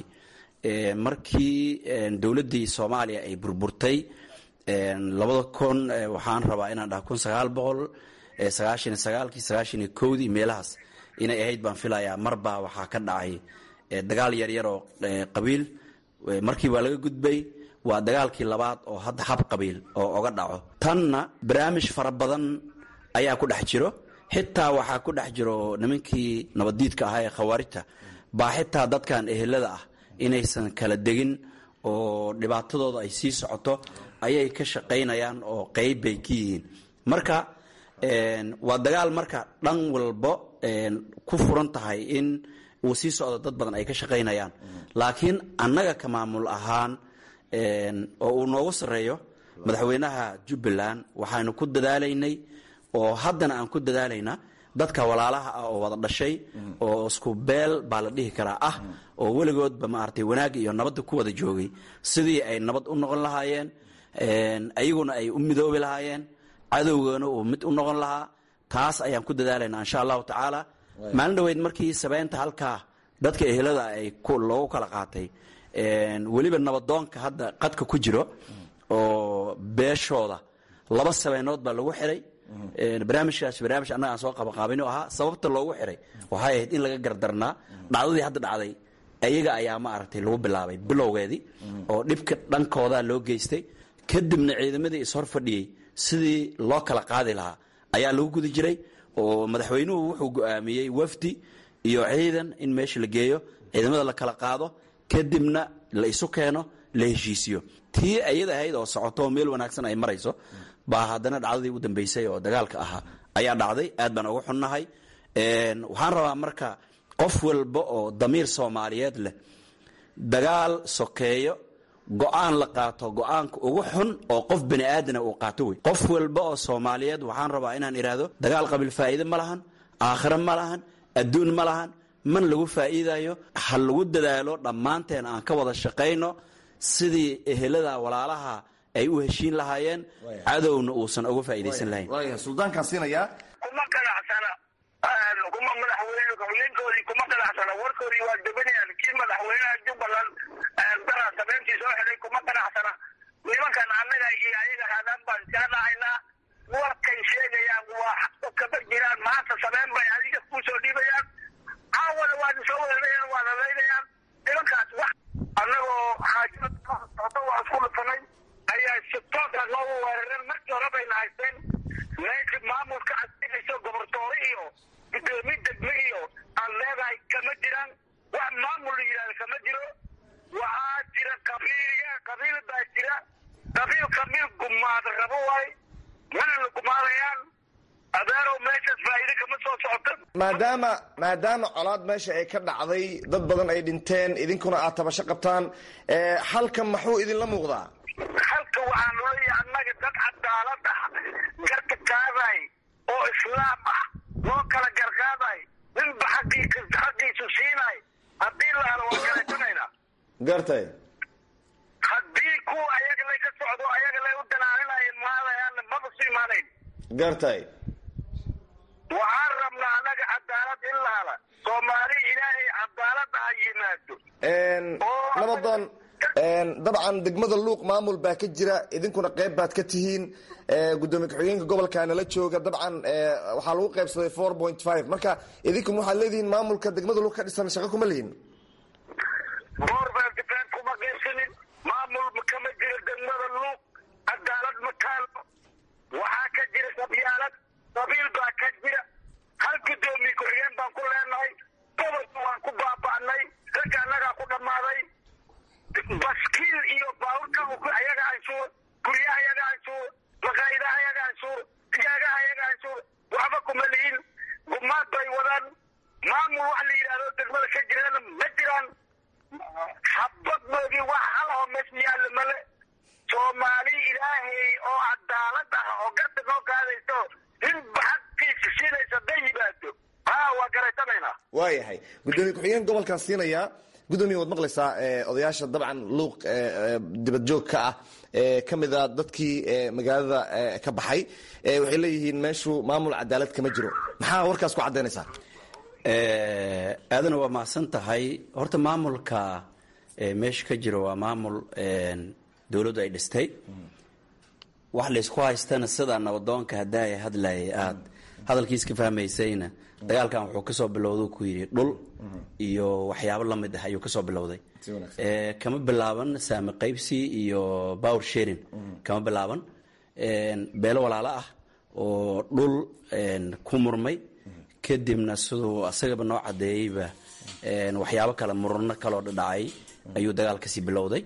markii dowladdii soomaaliya ay burburtay labada kun waxaan rabaa inaan dhaha kun sagaal boqol sagaashan iyo sagaalkii sagaashan iyo kowdii meelahaas inay ahayd baan filayaa marbaa waxaa ka dhacay dagaal yaryar oo qabiil markii waa laga gudbay waa dagaalkii labaad oo hadda hab qabiil oo oga dhaco tanna barnaamij fara badan ayaa ku dhex jiro xitaa waxaa ku dhex jiro nimankii nabaddiidka ahaa ee khawaarijta baa xitaa dadkan ehelada ah inaysan kala degin oo dhibaatadooda ay sii socoto ayay ka shaqaynayaan oo qeyb bay ka yihiin marka waa dagaal marka dhan walbo ku furan tahay in uu sii socdo dad badan ay ka shaqaynayaan laakiin annaga ka maamul ahaan oo uu noogu sarreeyo madaxweynaha jubbaland waxaynu ku dadaalaynay oo haddana aan ku dadaalaynaa dadka walaalaha ah oo wada dhashay oo isku beel baa la dhihi karaa ah oo weligoodba maaragtay wanaagga iyo nabadda ku wada joogay sidii ay nabad u noqon lahaayeen ayaguna ay u midoobi lahaayeen cadowgana uu mid u noqon lahaa taas ayaan ku dadaalaynaa insha allahu tacaala maalin dhaweyd markii sabeynta halkaa dadka ehelada ay loogu kala qaatay weliba nabadoonka hadda qadka ku jiro oo beeshooda laba sabeynood baa lagu xiray barnaamijkaas barnaamij annaga aan soo qabaqaabino ahaa sababta loogu xiray waxay ahayd in laga gardarnaa dhacdadii hadda dhacday ayaga ayaa maaragtay lagu bilaabay bilowgeedii oo dhibka dhankooda loo geystay kadibna ciidamadii ishor fadhiyey sidii loo kala qaadi lahaa ayaa lagu guda jiray oo madaxweynuhu wuxuu go-aamiyey wafdi iyo ciidan in meesha la geeyo ciidamada la kala qaado kadibna la isu keeno la heshiisiyo tii ayada ahayd oo socoto meel wanaagsan ay marayso baa haddana dhacdadii ugu dambeysay oo dagaalka ahaa ayaa dhacday aad baan uga xunnahay waxaan rabaa marka qof walba oo damiir soomaaliyeed leh dagaal sokeeyo go-aan la qaato go-aanka ugu xun oo qof bani aadana uu qaato wey qof walba oo soomaaliyeed waxaan rabaa inaan idhaahdo dagaal qabiil faa'iide ma lahan aakhiro ma lahan adduun ma lahan man lagu faa'iidayo ha lagu dadaalo dhammaanteen aan ka wada shaqayno sidii ehelada walaalaha ay u heshiin lahaayeen cadowna uusan uga faa'iidaysan lahayn suldaankaan siinayaa kuma qanacsana kuma madaxweyne ninkoodii kuma qanacsana warkoodii waa debanayaan kii madaxweynaha jubbaland daraa sabeyntii soo xidhay kuma qanacsana nimankan annaga iyo ayaga haadaan baan iskaga dhacaynaa warkay sheegayaan waa kaba jiraan maanta sabeyn bay adiga kuu soo dhiibayaan caawana waad soo weerarayaan waad hadaynayaan nimankaas wax annagoo xaajada waa isku dhufanay ayaa si toosa noogu weerareen markii hore bayna haysteen meesha maamulka adinayso gobortoore iyo gudoomiye degme iyo aan leedahay kama jiraan wax maamul la yidhahda kama jiro waxaa jira qabiilya qabiil baa jira qabiil qabiil gumaada rabo waay mana la gumaadayaan adeerow meeshaas faa'iide kama soo socoto maadaama maadaama colaad meesha ay ka dhacday dad badan ay dhinteen idinkuna aad tabasho qabtaan halkan maxuu idinla muuqdaa halka waxaan leeyahay annaga dad cadaalad ah garka qaaday oo islaam ah loo kala garqaaday ninba xaqiisa xaqiisu siinay haddii la helo waan kaleesanayna gartay haddii kuwa ayaga lay ka socdo ayaga lay u danaaninayeen maadayaanna maba su imaanayn gartay waxaan rabnaa annaga cadaalad in la hela soomaali ilaahay cadaalad ha yimaado nabadoon dabcan degmada luuq maamul baa ka jira idinkuna qayb baad ka tihiin gudoomiye ku-xigeenka gobolkaana la jooga dabcan waxaa lagu qaybsaday four point five marka idinkuna waxaad leedihiin maamulka degmada luuq ka dhisan shaqo kuma lihin boorbeeltifaan kuma qaybsanin maamul kama jiro degmada luuq cadaalad ma taalo waxaa ka jira qabyaalad qabiil baa ka jira hal gudoomiye ku-xigeen baan ku leenahay gobolka waan ku baaba'nay ragga annagaa ku dhammaaday baskiil iyo baaburka ayaga anshuur guryaha ayaga anshuur maqaayidaha ayaga anshuur digaagaha ayaga anshuur waxba kuma lihin gumaad bay wadaan maamul wax la yidhahdo degmada ka jirana ma jiraan xabadnoodii wax halahoo meesha yaalla male soomaali ilaahay oo cadaalad ah oo garta noo qaadayso inba xaqiisa siinaysa hadday yimaado ha waa garaysanaynaa waayahay gudoomiye ku-xigeen gobolkaan siinayaa gudoomiye waad maqlaysaa odayaasha dabcan luuq dibad joog ka ah ka mid a dadkii magaalada ka baxay waxay leeyihiin meeshu maamul cadaalad kama jiro maxaa warkaas ku caddaynaysaa aadana waa mahadsan tahay horta maamulka meesha ka jiro waa maamul dowladdu ay dhistay wax laysku haystana sida nabadoonka haddaaya hadlayay aad hadalkiis ka fahmaysayna dagaalkan wuxuu kasoo bilowda ku yidhi dhul iyo waxyaabo lamid ah ayuu kasoo bilowday kama bilaaban saami qaybsi iyo power sharing kama bilaaban beelo walaalo ah oo dhul ku murmay kadibna siduu asagaba noo cadeeyeyba waxyaabo kale murano kaloo dhadhacay ayuu dagaal kasii bilowday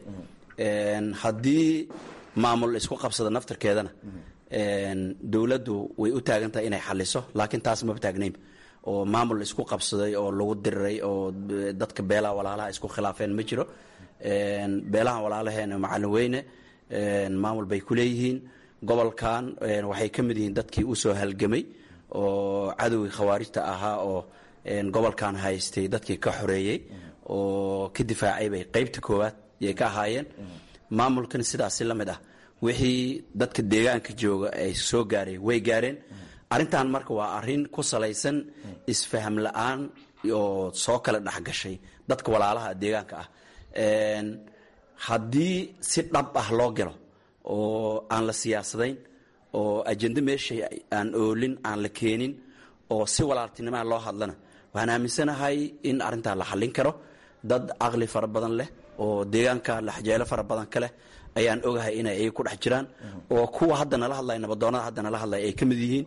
haddii maamul isku qabsada naftarkeedana dowladdu way u taagan tahay inay xaliso laakiin taas maba taagnayn oo maamul isku qabsaday oo lagu diriray oo dadka beelaha walaalaha isku khilaafeen ma jiro beelaha walaalaheena macalin weyne maamul bay ku leeyihiin gobolkan waxay ka mid yihiin dadkii usoo halgamay oo cadowgii khawaarijta ahaa oo gobolkan haystay dadkii ka xoreeyey oo ka difaacay bay qaybta koowaad yay ka ahaayeen maamulkan sidaasi la mid ah wixii dadka deegaanka jooga ay soo gaareen way gaareen arrintan marka waa arrin ku salaysan isfaham la-aan oo soo kala dhexgashay dadka walaalaha deegaanka ah haddii si dhab ah loo galo oo aan la siyaasadayn oo ajende meesha aan oolin aan la keenin oo si walaaltinimaa loo hadlana waxaan aaminsanahay in arrintaa la xallin karo dad caqli fara badan leh oo deegaanka laxjeelo fara badan ka leh ayaan ogahay inay ay ku dhex jiraan oo kuwa hadda nala hadlaya nabadoonada hadda nala hadlaya ay ka mid yihiin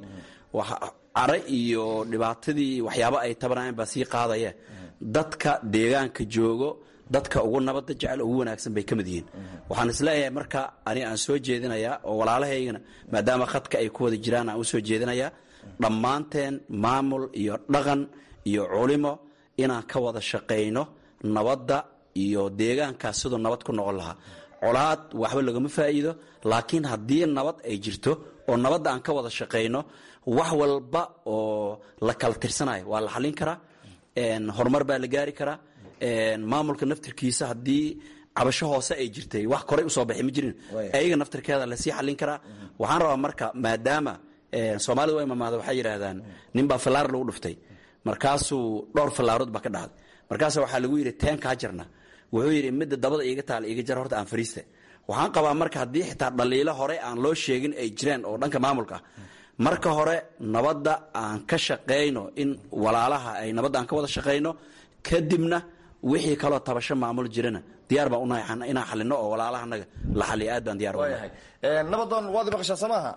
care iyo dhibaatadii waxyaabo ay tabanayaan baa sii qaadaya dadka deegaanka joogo dadka ugu nabadda jecel ugu wanaagsan bay ka mid yihiin waxaan isleeyahay marka ani aan soo jeedinayaa oo walaalahaygana maadaama khadka ay ku wada jiraan aan u soo jeedinayaa dhammaanteen maamul iyo dhaqan iyo culimo inaan ka wada shaqayno nabadda iyo deegaankaas siduu nabad ku noqon lahaa colaad waxba lagama faa'iido laakiin haddii nabad ay jirto oo nabadda aan ka wada shaqayno wax walba oo la kala tirsanayo waa la xallin karaa horumar baa la gaari karaa maamulka naftirkiisa haddii cabasho hoose ay jirtay wax koray usoo baxay ma jirin ayaga naftirkeeda lasii xallin karaa waxaan rabaa marka maadaama soomaalida waa imaamaada waxay yidhaahdaan ninbaa fallaar lagu dhuftay markaasuu dhowr fallaarood baa ka dhacday markaasa waxaa lagu yidhi teen kaa jarna wuxuu yidhi midda dabada iiga taala iiga jar horta aan fariista waxaan qabaa marka haddii xitaa dhaliilo hore aan loo sheegin ay jireen oo dhanka maamulka ah marka hore nabadda aan ka shaqayno in walaalaha ay nabadda aan ka wada shaqayno kadibna wixii kaloo tabasho maamul jirana diyaar baan unahay inaan xalino oo walaalahanaga la xaliyo aad baan diyaar unahay nabadoon waad maqashaa samaaha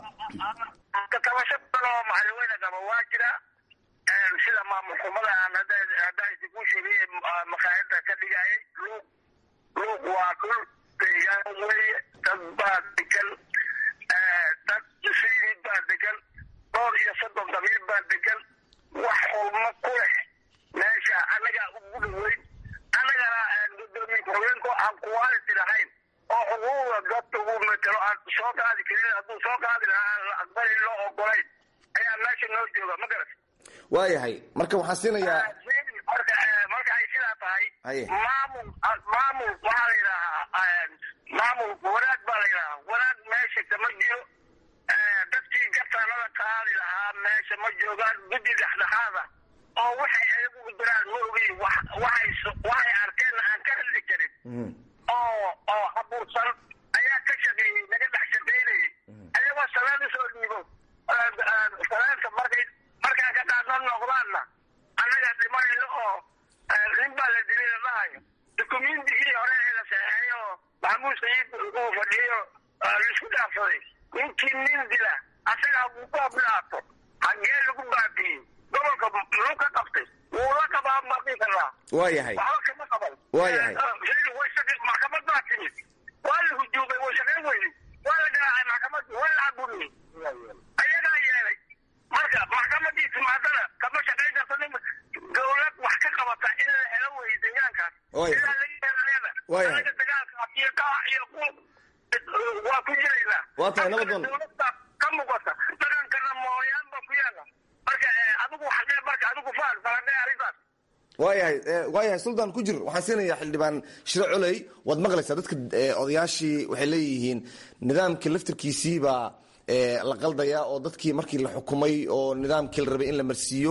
tabasho badan oo macalweyne qaba waa jira sida maamul xumada aan haddaan ku sheegay maqaayada ka dhigayay luuq luuq waa dhul deegaan weeye dad baa degan dad siid baa degan dhowr iyo soddon qabiil baa degan wax xulmo ku leh meesha annagaa ugu dhaweyn annagana gudoomiye ku-xigeenku aan quality lahayn oo xuquuqda dadka uu metelo aan soo qaadi karin hadduu soo qaadi lahaa aan la aqbalin loo ogolayn ayaa meesha noo jooga ma garat waayahay marka waxaan siinayaa marka marka ay sidaa tahay maamul maamul waxaa la yidhahaa maamul wanaag baa la yidhahaa wanaag meesha kama jiro dadkii gartaanada qaadi lahaa meesha ma joogaan guddi dhexdhexaada oo waxay ayagu diraan ma ogeyn waxay waxay arkeen aan ka hadli karin oo oo uu fadhiyo laisku dhaafsaday ninkii nin dila asaga hagu ku abnaato hagee lagu baabiyey gobolka muxuu ka qabtay wuu la qabaa maqii karaa waayahay waxba kama qaban waayahay way shaqe maxkamad baa timid waa la hujuumay way shaqayn weyday waa la garaacay maxkamadii waa la cabuniyey ayagaa yeelay marka maxkamadii timaadana kama shaqayn karto nin dowlad wax ka qabata in la helo weye deegaankaas ilaa laga helayana anaga dagaalkaas iyo qaax iyo quub waa ku jiraynaa waa tahay nabadoon dowladda ka muuqata dhaqankana mooyaan baa ku yaala marka adigu xagee marka adigu faal faladee arrintaas waayahay waayahay suldaan ku jir waxaan siinayaa xildhibaan shiro coley waad maqlaysaa dadka odayaashii waxay leeyihiin nidaamkii laftirkiisii baa la qaldaya oo dadkii markii la xukumay oo nidaamkii la rabay in la marsiiyo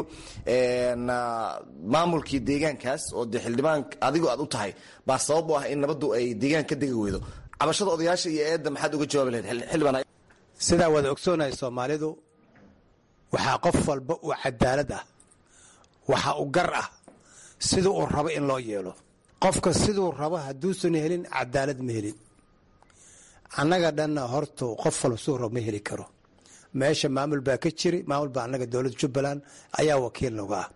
maamulkii deegaankaas oo dee xildhibaan adigo aad u tahay baa sabab u ah in nabaddu ay deegaan ka degi weydo cabashada odayaasha iyo eedda maxaad uga jawaabi lahayd xildhibaan sidaa wada ogsoonahay soomaalidu waxaa qof walba uu cadaalad ah waxa u gar ah siduu uu rabo in loo yeelo qofka siduu rabo hadduusan helin cadaalad ma helin annaga dhanna hortu qof walba siduu rabo ma heli karo meesha maamul baa ka jiri maamul baa annaga dowladda jubbaland ayaa wakiil nagu ah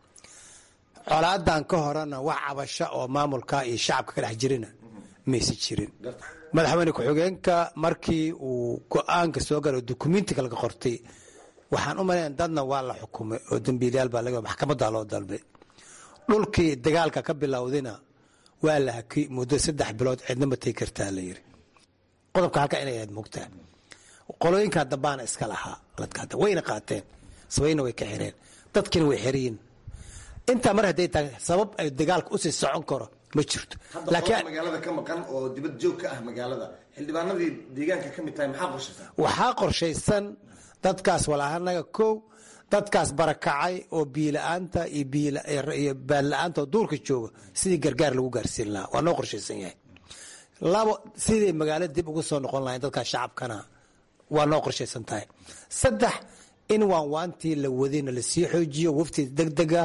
colaadan ka horena wax cabasho oo maamulka iyo shacabka ka dhex jirina mayse jirin madaxweyne ku-xigeenka markii uu go-aanka soo gala oo dukumentiga laga qortay waxaan u malayn dadna waa la xukumay oo dambiilayaal baa laga maxkamadda loo dalbay dhulkii dagaalka ka bilowdina waa la hakay muddo saddex bilood cidna ma tegi kartaa la yiri qodobka halka inay ahayd mugtaa qolooyinkaa dambaana iska lahaa ladkaada wayna qaateen sabayna way ka xireen dadkiina way xiriyin intaa mar hadday tahay sabab ay dagaalka usii socon karo ma jirto laakiin magaalada ka maqan oo dibad joog ka ah magaalada xildhibaanadii deegaanka ka mid tahay maxaa qorshaysaa waxaa qorshaysan dadkaas walaahanaga kow dadkaas barakacay oo biila-aanta iyo baadla-aanta oo duurka jooga sidii gargaar lagu gaarsiin lahaa waa noo qorshaysan yahay labo sidii magaalada dib ugu soo noqon lahayn dadkaas shacabkana waa noo qorshaysan tahay saddex in waanwaantii la wadayna lasii xoojiyo wafti degdega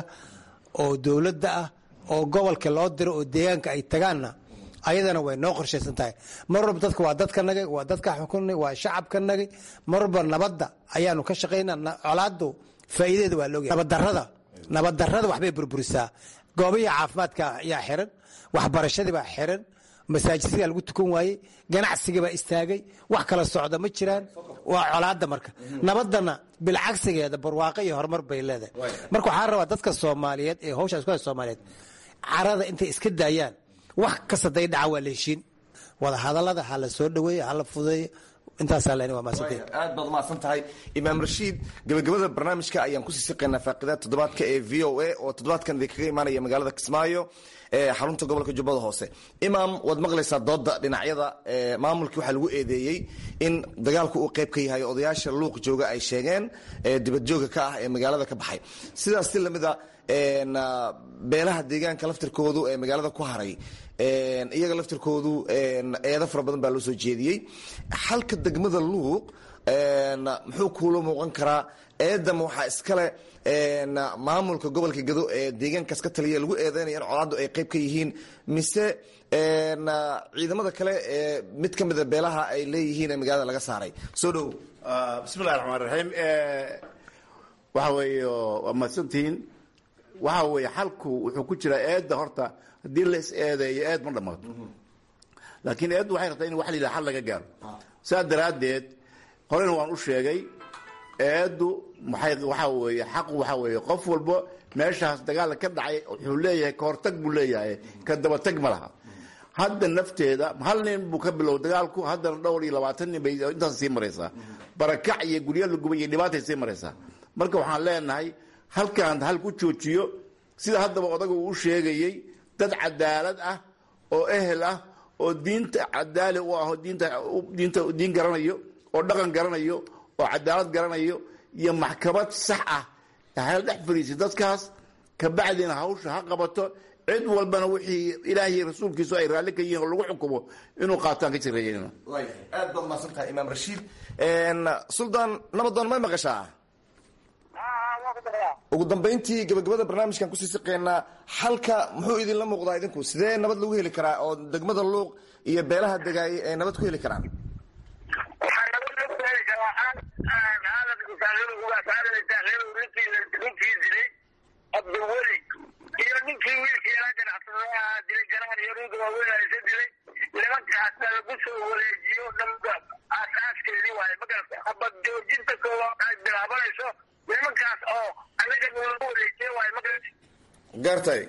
oo dowladda ah oo gobolka loo diro oo deegaanka ay tagaanna ayadana way noo qorshaysan tahay mar walba dadka waa dadkanagay waa dadka xukunay waa shacabkanagay mar walba nabadda ayaanu ka shaqaynaa colaadu faa'iideeda waa looga nabaddarrada nabaddarrada waxbay burburisaa goobihii caafimaadka ayaa xiran waxbarashadii baa xiran masaajidsigaa lagu tukan waayey ganacsigii baa istaagay wax kala socda ma jiraan waa colaada marka nabadana bilcagsigeeda barwaaqo iyo horumar bay leedahay marka waxaa rabaa dadka soomaaliyeed ee hawshaa isku hay soomaaliyeed carada intay iska daayaan wax kasta day dhaca waa la heshiin wada hadallada ha la soo dhaweeyo ha la fudeeyo intaasaa len waa maasantay aad baad umahadsan tahay imaam rashiid gabagabada barnaamijka ayaan kusii siqaynaa faaqidaad toddobaadka ee v o a oo toddobaadkan idinkaga imaanaya magaalada kismaayo ee xarunta gobolka jubbada hoose imaam waad maqlaysaa dooda dhinacyada maamulkii waxaa lagu eedeeyey in dagaalku uu qayb ka yahay odayaasha luuq jooga ay sheegeen dibadjooga ka ah ee magaalada ka baxay sidaas si lamida beelaha deegaanka laftirkoodu ee magaalada ku haray iyaga laftirkoodu eedo fara badan baa loo soo jeediyey xalka degmada luuq muxuu kuula muuqan karaa eedama waxaa iskale maamulka gobolka gado ee deegaankaas ka taliya lagu eedeynaya in colaaddu ay qayb ka yihiin mise ciidamada kale ee mid ka mida beelaha ay leeyihiin ee magaalada laga saaray soo dhow bismillahi raxmaan raxiim waxa weeye waa mahadsantihiin waxa weeye xalku wuxuu ku jiraa eedda horta haddii la is eedeeyo eed ma dhammaato laakiin eeddu waxay rabtaa in wax la yidhaha xal laga gaaro saas daraaddeed horena waan u sheegay eeddu maxay waxaa weeye xaqu waxaa weeye qof walba meeshaas dagaalla ka dhacay wuxuu leeyahay ka hortag buu leeyahay ka dabatag ma laha hadda nafteeda hal nin buu ka bilow dagaalku haddana dhowr iyo labaatan nin bay intaas sii maraysaa barakac iyo guryo la gubay iyo dhibaatay sii maraysaa marka waxaan leenahay halkaan hal ku joojiyo sida haddaba odaga uu u sheegayey dad cadaalad ah oo ehel ah oo diinta cadaali u ah oo diinta diinta diin garanayo oo dhaqan garanayo oo cadaalad garanayo iyo maxkamad sax ah hal dhex fariisi dadkaas kabacdina hawsha ha qabato cid walbana wixii ilaahiy rasuulkiisu ay raalli ka yihiin oo lagu xukumo inuu qaataan ka jireeyen aad baad umahadsan tahay imaam rashiid suldaan nabadoon may maqashaa ugu dambayntii gabagabada barnaamijkan kusii siqeynaa xalka muxuu idinla muuqdaa idinku sidee nabad lagu heli karaa oo degmada luuq iyo beelaha degaay ay nabad ku heli karaan waxaa nabad lagu heli karaa aaladku saaxiibugaas aadan saaxiibu ninkii ninkii dilay abdulweli iyo ninkii wiilkii yaraa ganacsada ahaa dilay garaan iyo ruuga waaweyn haysa dilay nimankaasna lagu soo wareejiyo dhanba asaaskeedii waaye magarata habad joojinta koowaad ay bilaabanayso nimankaas oo anaga nalagu wareejiye waaye magarata gaartay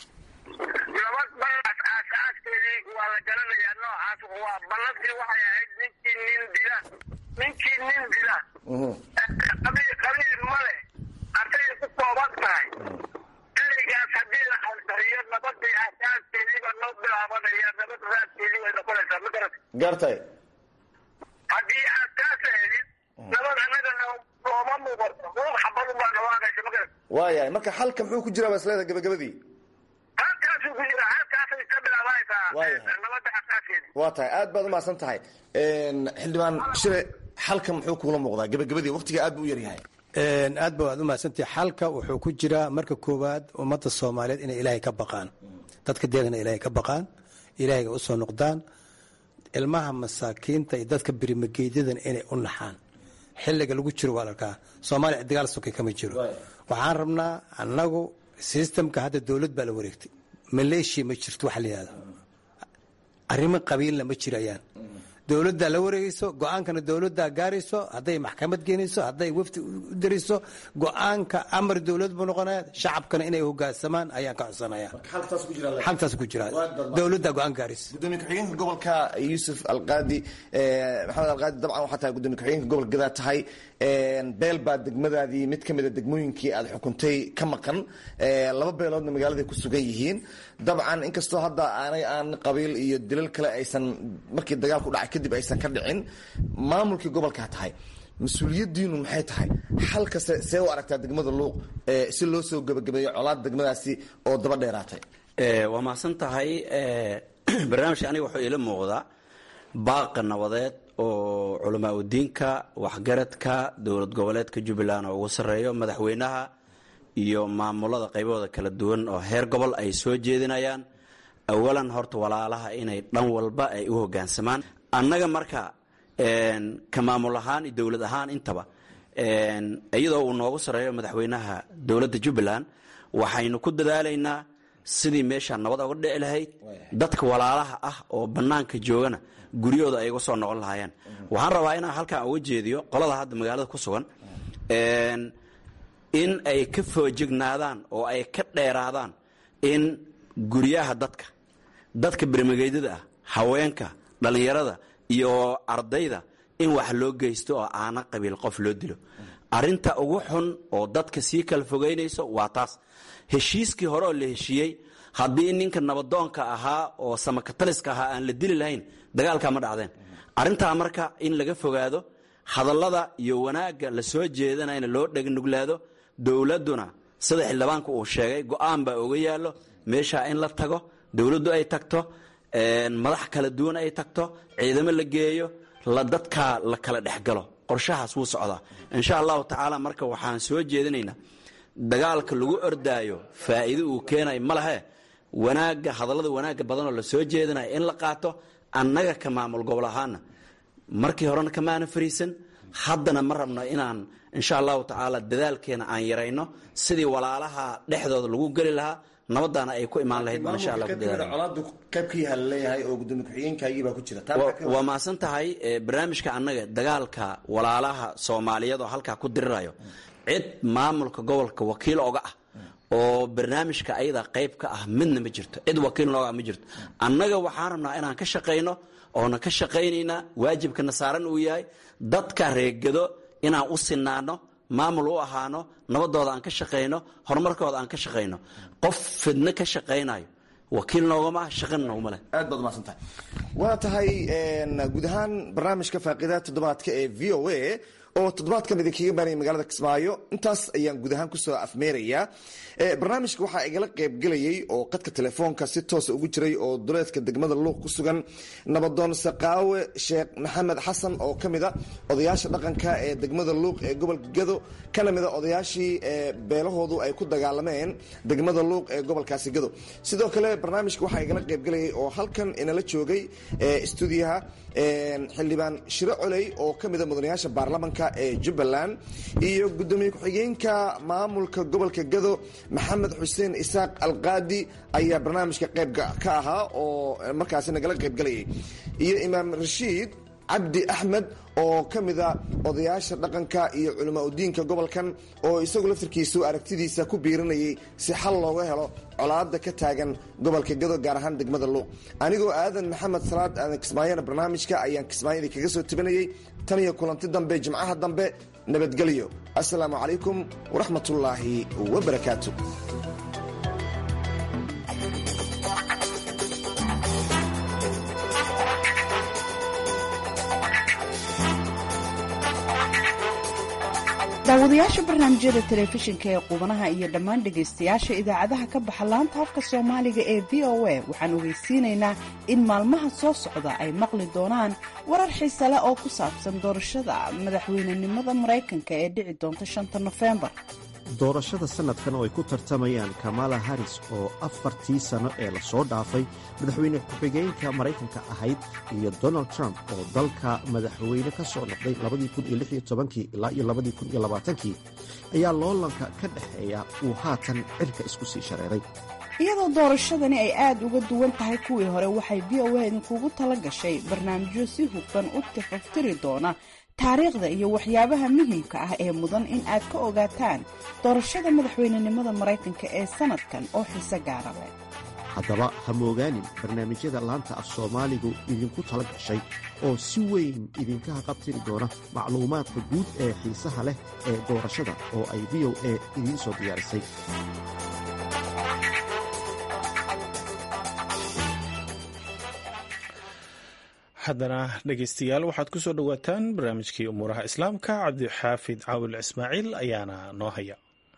laba ballas aasaaskeedii waa la garanayaa noocaas waa ballantii waxay ahayd ninkii nin dila ninkii nin dila qabiil qabiil male hadday ku kooban tahay ereygaas haddii la ansariyo nabadii aasaaskeediiba noo bilaabanaya nabad raadkeedii way noqonaysaa ma garata gaartay haddii aad taas helin nabad annaga nooma muuqato ruux xabadu baa nawaaqaysa ma garata waayahay marka xalka muxuu ku jiraa basleeda gabagabadii halkaasuu ku jira halkaasay ka bilaabanaysaa Waayahay. nabadda aasaaskeedi waa tahay aad baad umahadsan tahay xildhibaan shire xalka muxuu kuula muuqdaa gabagabadii waqtiga aad buu u yaryahay aad ba waad umahadsantahay xalka wuxuu ku jiraa marka koowaad ummadda soomaaliyeed inay ilaahay ka baqaan dadka deegana ilaahay ka baqaan ilaahayga usoo noqdaan ilmaha masaakiinta iyo dadka birimageydadan inay u naxaan xiliga lagu jiro waa larkaa soomaaliya dagaal soke kama jiro waxaan rabnaa annagu sistamka hadda dowlad baa la wareegtay maleeshiya ma jirto waxa la yihahdo arrimo qabiilna ma jirayaan dowladdaa la wareegayso go-aankana dowladdaa gaarayso hadday maxkamad geenayso hadday wafdi u dirayso go-aanka amar dowlad buu noqonaya shacabkana inay hogaansamaan ayaan ka codsanaya xaltaas ku jira dowladdaa go-aan gaaraysa gudoomiye ku-xigeenka gobolka yuusuf alqaadi eh, maxamed alqaadi dabcan waxaa tahay gudoomiye ku-xigeenka gobolka gadaa tahay beel baa degmadaadii mid ka mida degmooyinkii aad xukuntay ka maqan Eh, laba beeloodna magaaladay ku sugan yihiin dabcan inkastoo hadda aanay aan qabiil iyo dilal kale aysan markii dagaalku dhacay kadib aysan ka dhicin maamulkii gobolkaa tahay mas-uuliyadiinu maxay tahay xalka se- see u aragtaa degmada luuq eh, si loo soo gebagabeeyo colaad degmadaasi oo daba dheeraatay Eh, waa mahadsan tahay eh, barnaamijka aniga wuxuu iila muuqdaa baaqa nabadeed oo culamaa udiinka waxgaradka dowlad goboleedka jubbaland oo ugu sarreeyo madaxweynaha iyo maamulada qaybahooda kala duwan oo heer gobol ay soo jeedinayaan awalan horta walaalaha inay dhan walba ay u hogaansamaan annaga marka een, ka maamul ahaan iyo dowlad ahaan intaba een, iyadoo uu noogu sarreeyo madaxweynaha dowladda jubbaland waxaynu ku dadaalaynaa sidii meesha nabad oga dhici lahayd dadka walaalaha ah oo bannaanka joogana guryahooda ay uga soo noqon lahaayeen waxaan rabaa inaan halkan uga jeediyo qolada hadda magaalada ku sugan een, in ay ka foojignaadaan oo ay ka dheeraadaan in guryaha dadka dadka bermageydada ah haweenka dhallinyarada iyo ardayda in wax loo geysto oo aana qabiil qof loo dilo arinta ugu xun oo dadka sii kala fogeynayso waa taas heshiiskii hore oo la heshiiyey haddii ninka nabadoonka ahaa oo samakataliska ahaa aan la dili lahayn dagaalkaa ma dhacdeen arintaa marka in laga fogaado hadallada iyo wanaagga la soo jeedanayna loo dhegnuglaado dowladduna sida xildhibaanku uu sheegay go-aan baa oga yaallo meeshaa in la tago dowladdu ay tagto madax kala duwan ay tagto ciidamo la geeyo la dadkaa la kala dhexgalo qorshahaas wuu socdaa insha allahu tacaala marka waxaan soo jeedinaynaa dagaalka lagu ordaayo faa'iido uu keenayo ma lehe wanaagga hadallada wanaagga badanoo la soo jeedinayo in la qaato annaga ka maamul gobol ahaana markii horena kamaana fariisan haddana ma rabno inaan insha allahu tacaala dadaalkeena aan yarayno sidii walaalaha dhexdooda lagu geli lahaa nabadaana ay ku imaan lahayd baan insha allah ku dadaalana colaadu qayb ka yaha laleeyahay oo gudoomiye ku-xigeenkaagii baa ku jira taa maxaa ka waa mahadsan tahay eh, barnaamijka annaga dagaalka walaalaha soomaaliyeed oo halkaa ku dirirayo cid maamulka gobolka wakiil oga ah oo barnaamijka ayada qayb ka ah midna ma jirto cid wakiil nooga ah ma jirto annaga waxaan rabnaa inaan ka shaqayno oona ka shaqaynaynaa waajibkana saaran uu yahay dadka reegado inaan u sinaano maamul u ahaano nabadooda aan ka shaqayno horumarkooda aan ka shaqayno qof fidno ka shaqaynayo wakiil noogama ah shaqana nooguma leh aad baad umahadsan tahay waa tahay guud ahaan barnaamijka faaqidaha toddobaadka ee v o a oo toddobaadkan idinkaga baanaya magaalada kismaayo intaas ayaan guud ahaan kusoo afmeerayaa barnaamijka waxaa igala qaybgelayay oo qadka telefoonka si toosa ugu jiray oo duleedka degmada luuq ku sugan nabadoon saqaawe sheekh maxamed xasan oo ka mida odayaasha dhaqanka ee degmada luuq ee gobolka gado kana mida odayaashii beelahoodu ay ku dagaalameen degmada luuq ee gobolkaasi gado sidoo kale barnaamijka waxaa igala qaybgelayay oo halkan inala joogay stuudiyaha xildhibaan shiro coley oo ka mida mudanayaasha baarlamanka ee jubbaland iyo gudoomiye ku-xigeenka maamulka gobolka gado maxamed xuseen isaaq alqaadi ayaa barnaamijka qayb ka ahaa oo markaasi nagala qaybgelayay iyo imaam rashiid cabdi axmed oo ka mida odayaasha dhaqanka iyo culamaa udiinka gobolkan oo isagu laftarkiisu aragtidiisa ku biirinayay si xal looga helo colaada ka taagan gobolka gado gaar ahaan degmada luuq anigoo aadan maxamed salaad aadan kismaayana barnaamijka ayaan kismaayada kaga soo tabinayay tan iyo kulanti dambe jimcaha dambe nabadgelyo assalaamu calaykum waraxmatullaahi wabarakaatu daawadayaasha barnaamijyada telefishinka ee qubanaha iyo dhammaan dhegaystayaasha idaacadaha ka baxa laanta afka soomaaliga ee v o a waxaan ogeysiinaynaa in maalmaha soo socda ay maqli doonaan warar xiise leh oo ku saabsan doorashada madaxweynenimada maraykanka ee dhici doonta shanta nofembar doorashada sannadkan oo ay ku tartamayaan kamala haris oo afartii sano ee lasoo dhaafay madaxweyne ku-xigeenka maraykanka ahayd iyo donald trump oo dalka madaxweyne ka soo noqday ilaa iyo kii ayaa loolanka ka dhexeeya uu haatan cirka isku sii shareeray iyadoo doorashadani ay aad uga duwan tahay kuwii hore waxay v o a idinkugu tala gashay barnaamijyo si hufan u tifaftiri doona taariikhda iyo waxyaabaha muhiimka ah ee mudan in aad ka ogaataan doorashada madaxweynenimada maraykanka ee sannadkan oo xiise gaara leh haddaba ha moogaanin barnaamijyada laanta af soomaaligu idinku tala gashay oo si weyn idinka haqabtiri doona macluumaadka guud ee xiisaha leh ee doorashada oo ay v o a idiin soo diyaarisay haddana dhegaystayaal waxaad ku soo dhowaataan barnaamijkii umuuraha islaamka cabdixaafid caawil ismaaciil ayaana noo haya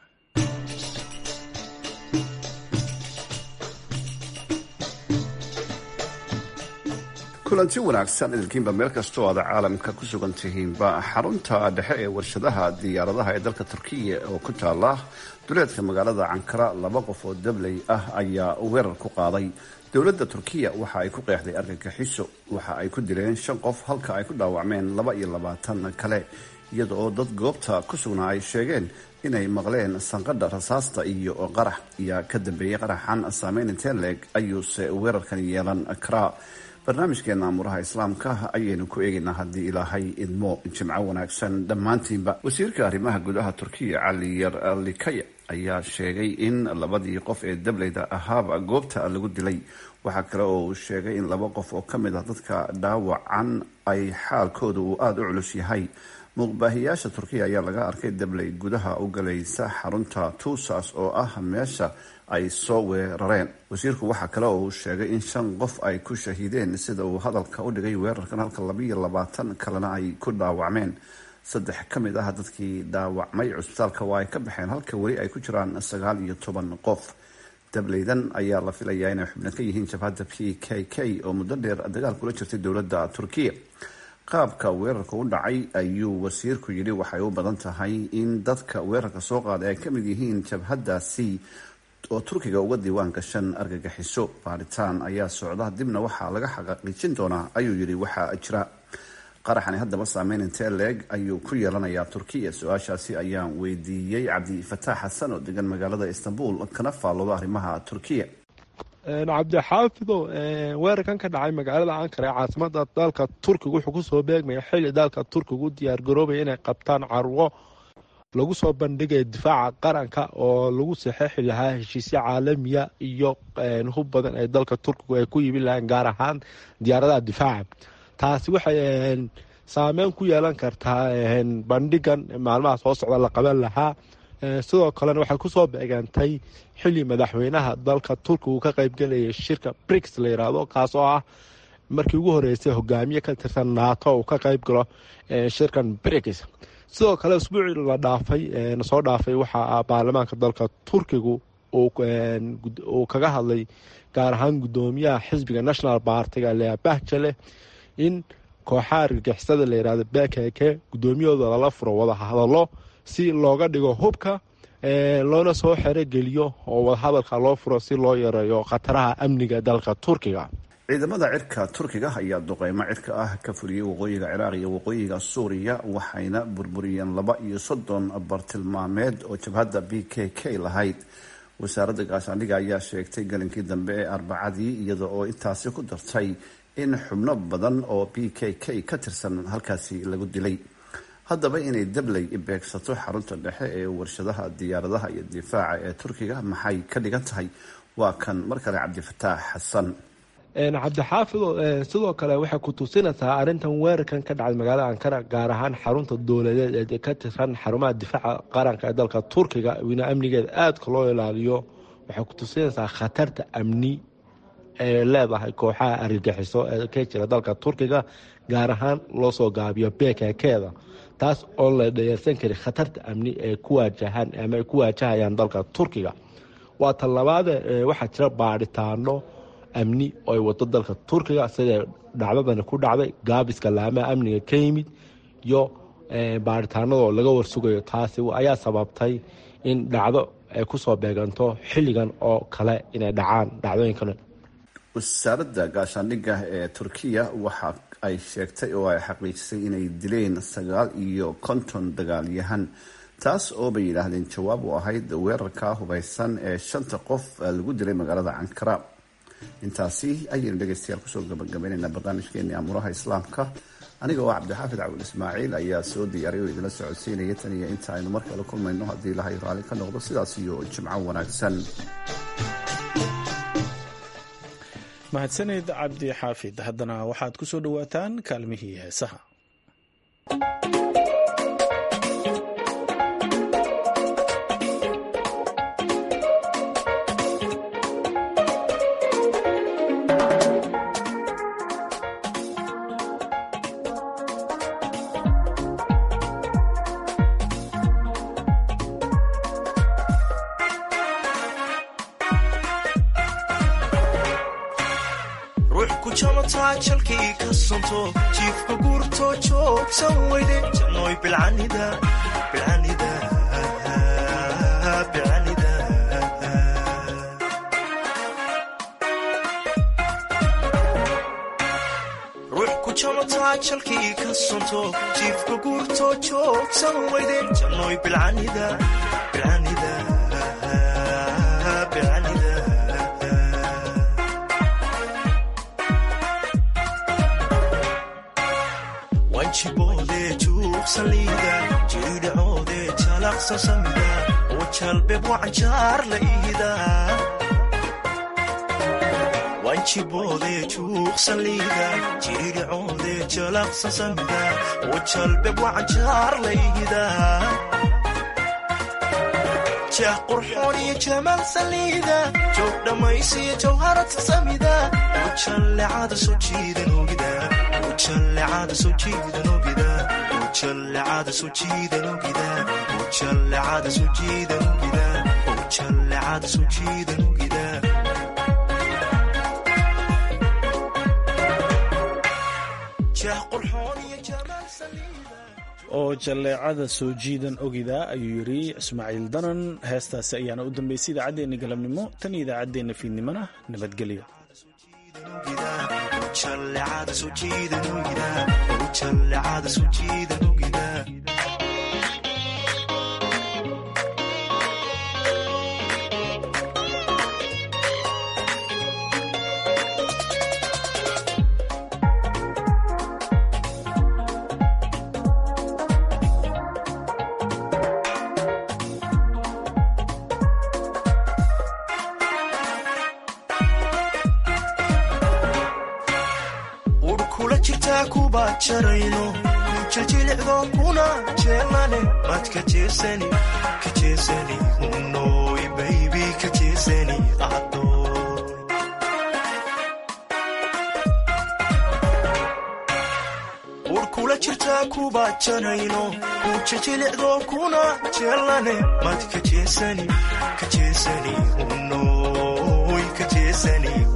kulanti wanaagsan idinkiinba meel kastoo aada caalamka ku sugan tihiinba xarunta dhexe ee warshadaha diyaaradaha ee dalka turkiya oo ku taala duleedka magaalada cankara laba qof oo dabley ah ayaa weerar ku qaaday dowladda turkiya waxa ay ku qeexday argagixiso waxa ay ku dileen shan qof halka ay ku dhaawacmeen laba iyo labaatan kale iyada oo dad goobta ku sugnaa ay sheegeen inay maqleen sanqadha rasaasta iyo qarax ayaa ka dambeeyey qaraxan saameyn intee leeg ayuuse weerarkan yeelan karaa barnaamijkeena amuraha islaamka ayaynu ku eegaynaa haddii ilaahay idmo jimco wanaagsan dhammaantiinba wasiirka arrimaha gudaha turkiya cali yar likaya ayaa sheegay in labadii qof ee dableyda ahaaba goobta lagu dilay waxaa kale oo uu sheegay in laba qof oo ka mid ah dadka dhaawacan ay xaalkooda uu aada u culus yahay muuqbaahiyaasha turkiya ayaa laga arkay dabley gudaha u galaysa xarunta tuusas oo ah meesha ay soo weerareen wasiirku waxaa kale oo uu sheegay in shan qof ay ku shahiideen sida uu hadalka u dhigay weerarkan halka labaiyo labaatan kalena ay ku dhaawacmeen saddex ka mid ah dadkii dhaawacmay cusbitaalka waa ay ka baxeen halka weli ay ku jiraan sagaal iyo toban qof dableydan ayaa la filayaa inay xubno ka yihiin jabhadda p k k oo muddo dheer dagaal kula jirtay dowladda turkiya qaabka weerarka u dhacay ayuu wasiirku yidhi waxay u badan tahay in dadka weerarka soo qaaday ay ka mid yihiin jabhaddaasi oo turkiga uga diiwaan gashan argagixiso baaritaan ayaa socda dibna waxaa laga xaqiijin doonaa ayuu yidhi waxaa jira qaraxani haddaba saameyn intee leeg ayuu ku yeelanayaa turkiya su-aashaasi ayaan weydiiyey cabdifataax xasan oo degan magaalada istanbul kana faallooda arrimaha turkiya cabdixaafido weerarkan ka dhacay magaalada ankara ee caasimada dalka turkiga wuxuu kusoo beegmaya xili dalka turkiga u diyaargaroobaya inay qabtaan carwo lagu soo bandhigaya difaaca qaranka oo lagu saxeexi lahaa heshiisyo caalamiya iyo hub badan ee dalka turkigu ay ku yibin lahayn gaar ahaan diyaaradaha difaaca taasi waxay saameyn ku yeelan kartaa bandhigan maalmaha soo socda la qaban lahaa sidoo kalena waxay kusoo beegantay xili madaxweynaha dalka turkigu ka qeybgelayay shirka brix la yiraahdo kaas oo ah markii ugu horeysay hogaamiye ka tirsan naato uu ka qeyb galo shirkan brix sidoo kale usbuucii la dhaafay nasoo dhaafay waxaa baarlamaanka dalka turkigu uu kaga hadlay gaar ahaan gudoomiyaha xisbiga national bartiga lea bahjale in kooxaha argagixisada la yihahdo bekeke gudoomiyahooda lala furo wada hadalo si looga dhigo hubka loona soo xerogeliyo oo wadahadalka loo furo si loo yareeyo khataraha amniga dalka turkiga ciidamada cirka turkiga ayaa duqeymo cirka ah ka fuliyey waqooyiga ciraaq iyo waqooyiga suuriya waxayna burburiyeen laba iyo soddon bartilmaameed oo jabhadda b k k lahayd wasaaradda gaashaandhiga ayaa sheegtay galinkii dambe ee arbacadii iyada oo intaasi ku dartay in xubno badan oo b k k ka tirsan halkaasi lagu dilay haddaba inay dabley beegsato xarunta dhexe ee warshadaha diyaaradaha iyo difaaca ee turkiga maxay ka dhigan tahay waa kan mar kale cabdifataax xasan cabdixaafido sidoo kale waxay ku tusinaysaa arrintan weerarkan ka dhacay magaalada ankara gaar ahaan xarunta dowladeed ee ka tirsan xarumaha difaaca qaranka ee dalka turkiga wina amnigeeda aadka loo ilaaliyo waxay ku tusinaysaa khatarta amni ee leedahay kooxaha argagixiso ee ka jira dalka turkiga gaar ahaan loo soo gaabiyo bkkeeda taas oo la dhayarsan kari khatarta amni ee ku waajahaan ama ay ku waajahayaan dalka turkiga waa tan labaade waxaa jira baadhitaano amni oo ay wado dalka turkiga sida dhacdadani ku dhacday gaabiska laamaha amniga ka yimid iyo baaritaanadoo laga warsugayo taasi ayaa sababtay in dhacdo ay kusoo beeganto xilligan oo kale inay dhacaan dhacdooyinkan wasaaradda gaashaandhigga ee turkiya waxa ay sheegtay oo ay xaqiijisay inay dileen sagaal iyo konton dagaalyahan taas oo bay yidhaahdeen jawaab u ahayd weerarka hubaysan ee shanta qof lagu dilay magaalada cankara intaasi ayaynu dhegeystayaal kusoo gabagabaynaynaa barnaamijkeeni amuuraha islaamka aniga oo cabdixaafid cabdul ismaaciil ayaa soo diyaariy oo idinla socodsiinaya tan iyo inta aynu mar kale kulmayno haddii ilahay raalli ka noqdo sidaas iyo jimco wanaagsan mahadsaneed cabdi xaafid haddana waxaad ku soo dhowaataan kaalmihii heesaha jalkii ka sonto jiifka guurto joogsan weyde jannoy bilcanida bilcanida bilcanida ruux ku jamataa jalkii ka sonto jiifka guurto joogsan weyde jannoy bilcanida bilcanida bilcanida wanjiboode juuqsaliida jiidhacoode jalaqsa samida oo jalbeb wacanjaar la iida wanjiboode juuqsaliida jiidhacoode jalaqsa samida oo jalbeb wacanjaar la iida jah qurxoon iyo jamaal saliida joog dhammaysiyo jawharata samida oo jallecada soo jiidan ogida ujallecada soo jiidan ogida ujallecada soo jiidan ogida ujallecada soo jiidan ogida ujallecada soo jiidan ogida jah qurxoon iyo jamaal saliida oo jalleecada soo jiidan ogida ayuu yidhi ismaaciil danan heestaasi ayaana u dambeysay idaacaddeenna galabnimo tan iyo idaacaddeenna fiidnimona nabadgelyo ujallecada soo jiidan ogida ujallecada soo jiidan ogida urkula jirtaa kuba jarayno kujajilicdo kuna jeelane mad ka jeesani ka jeesani unoy baybi ka jeesani adoy urkula jirtaa kaa kubajanayno kujajilicdo kuna jeelane mad kajeesani kajeesani unoy kajeesani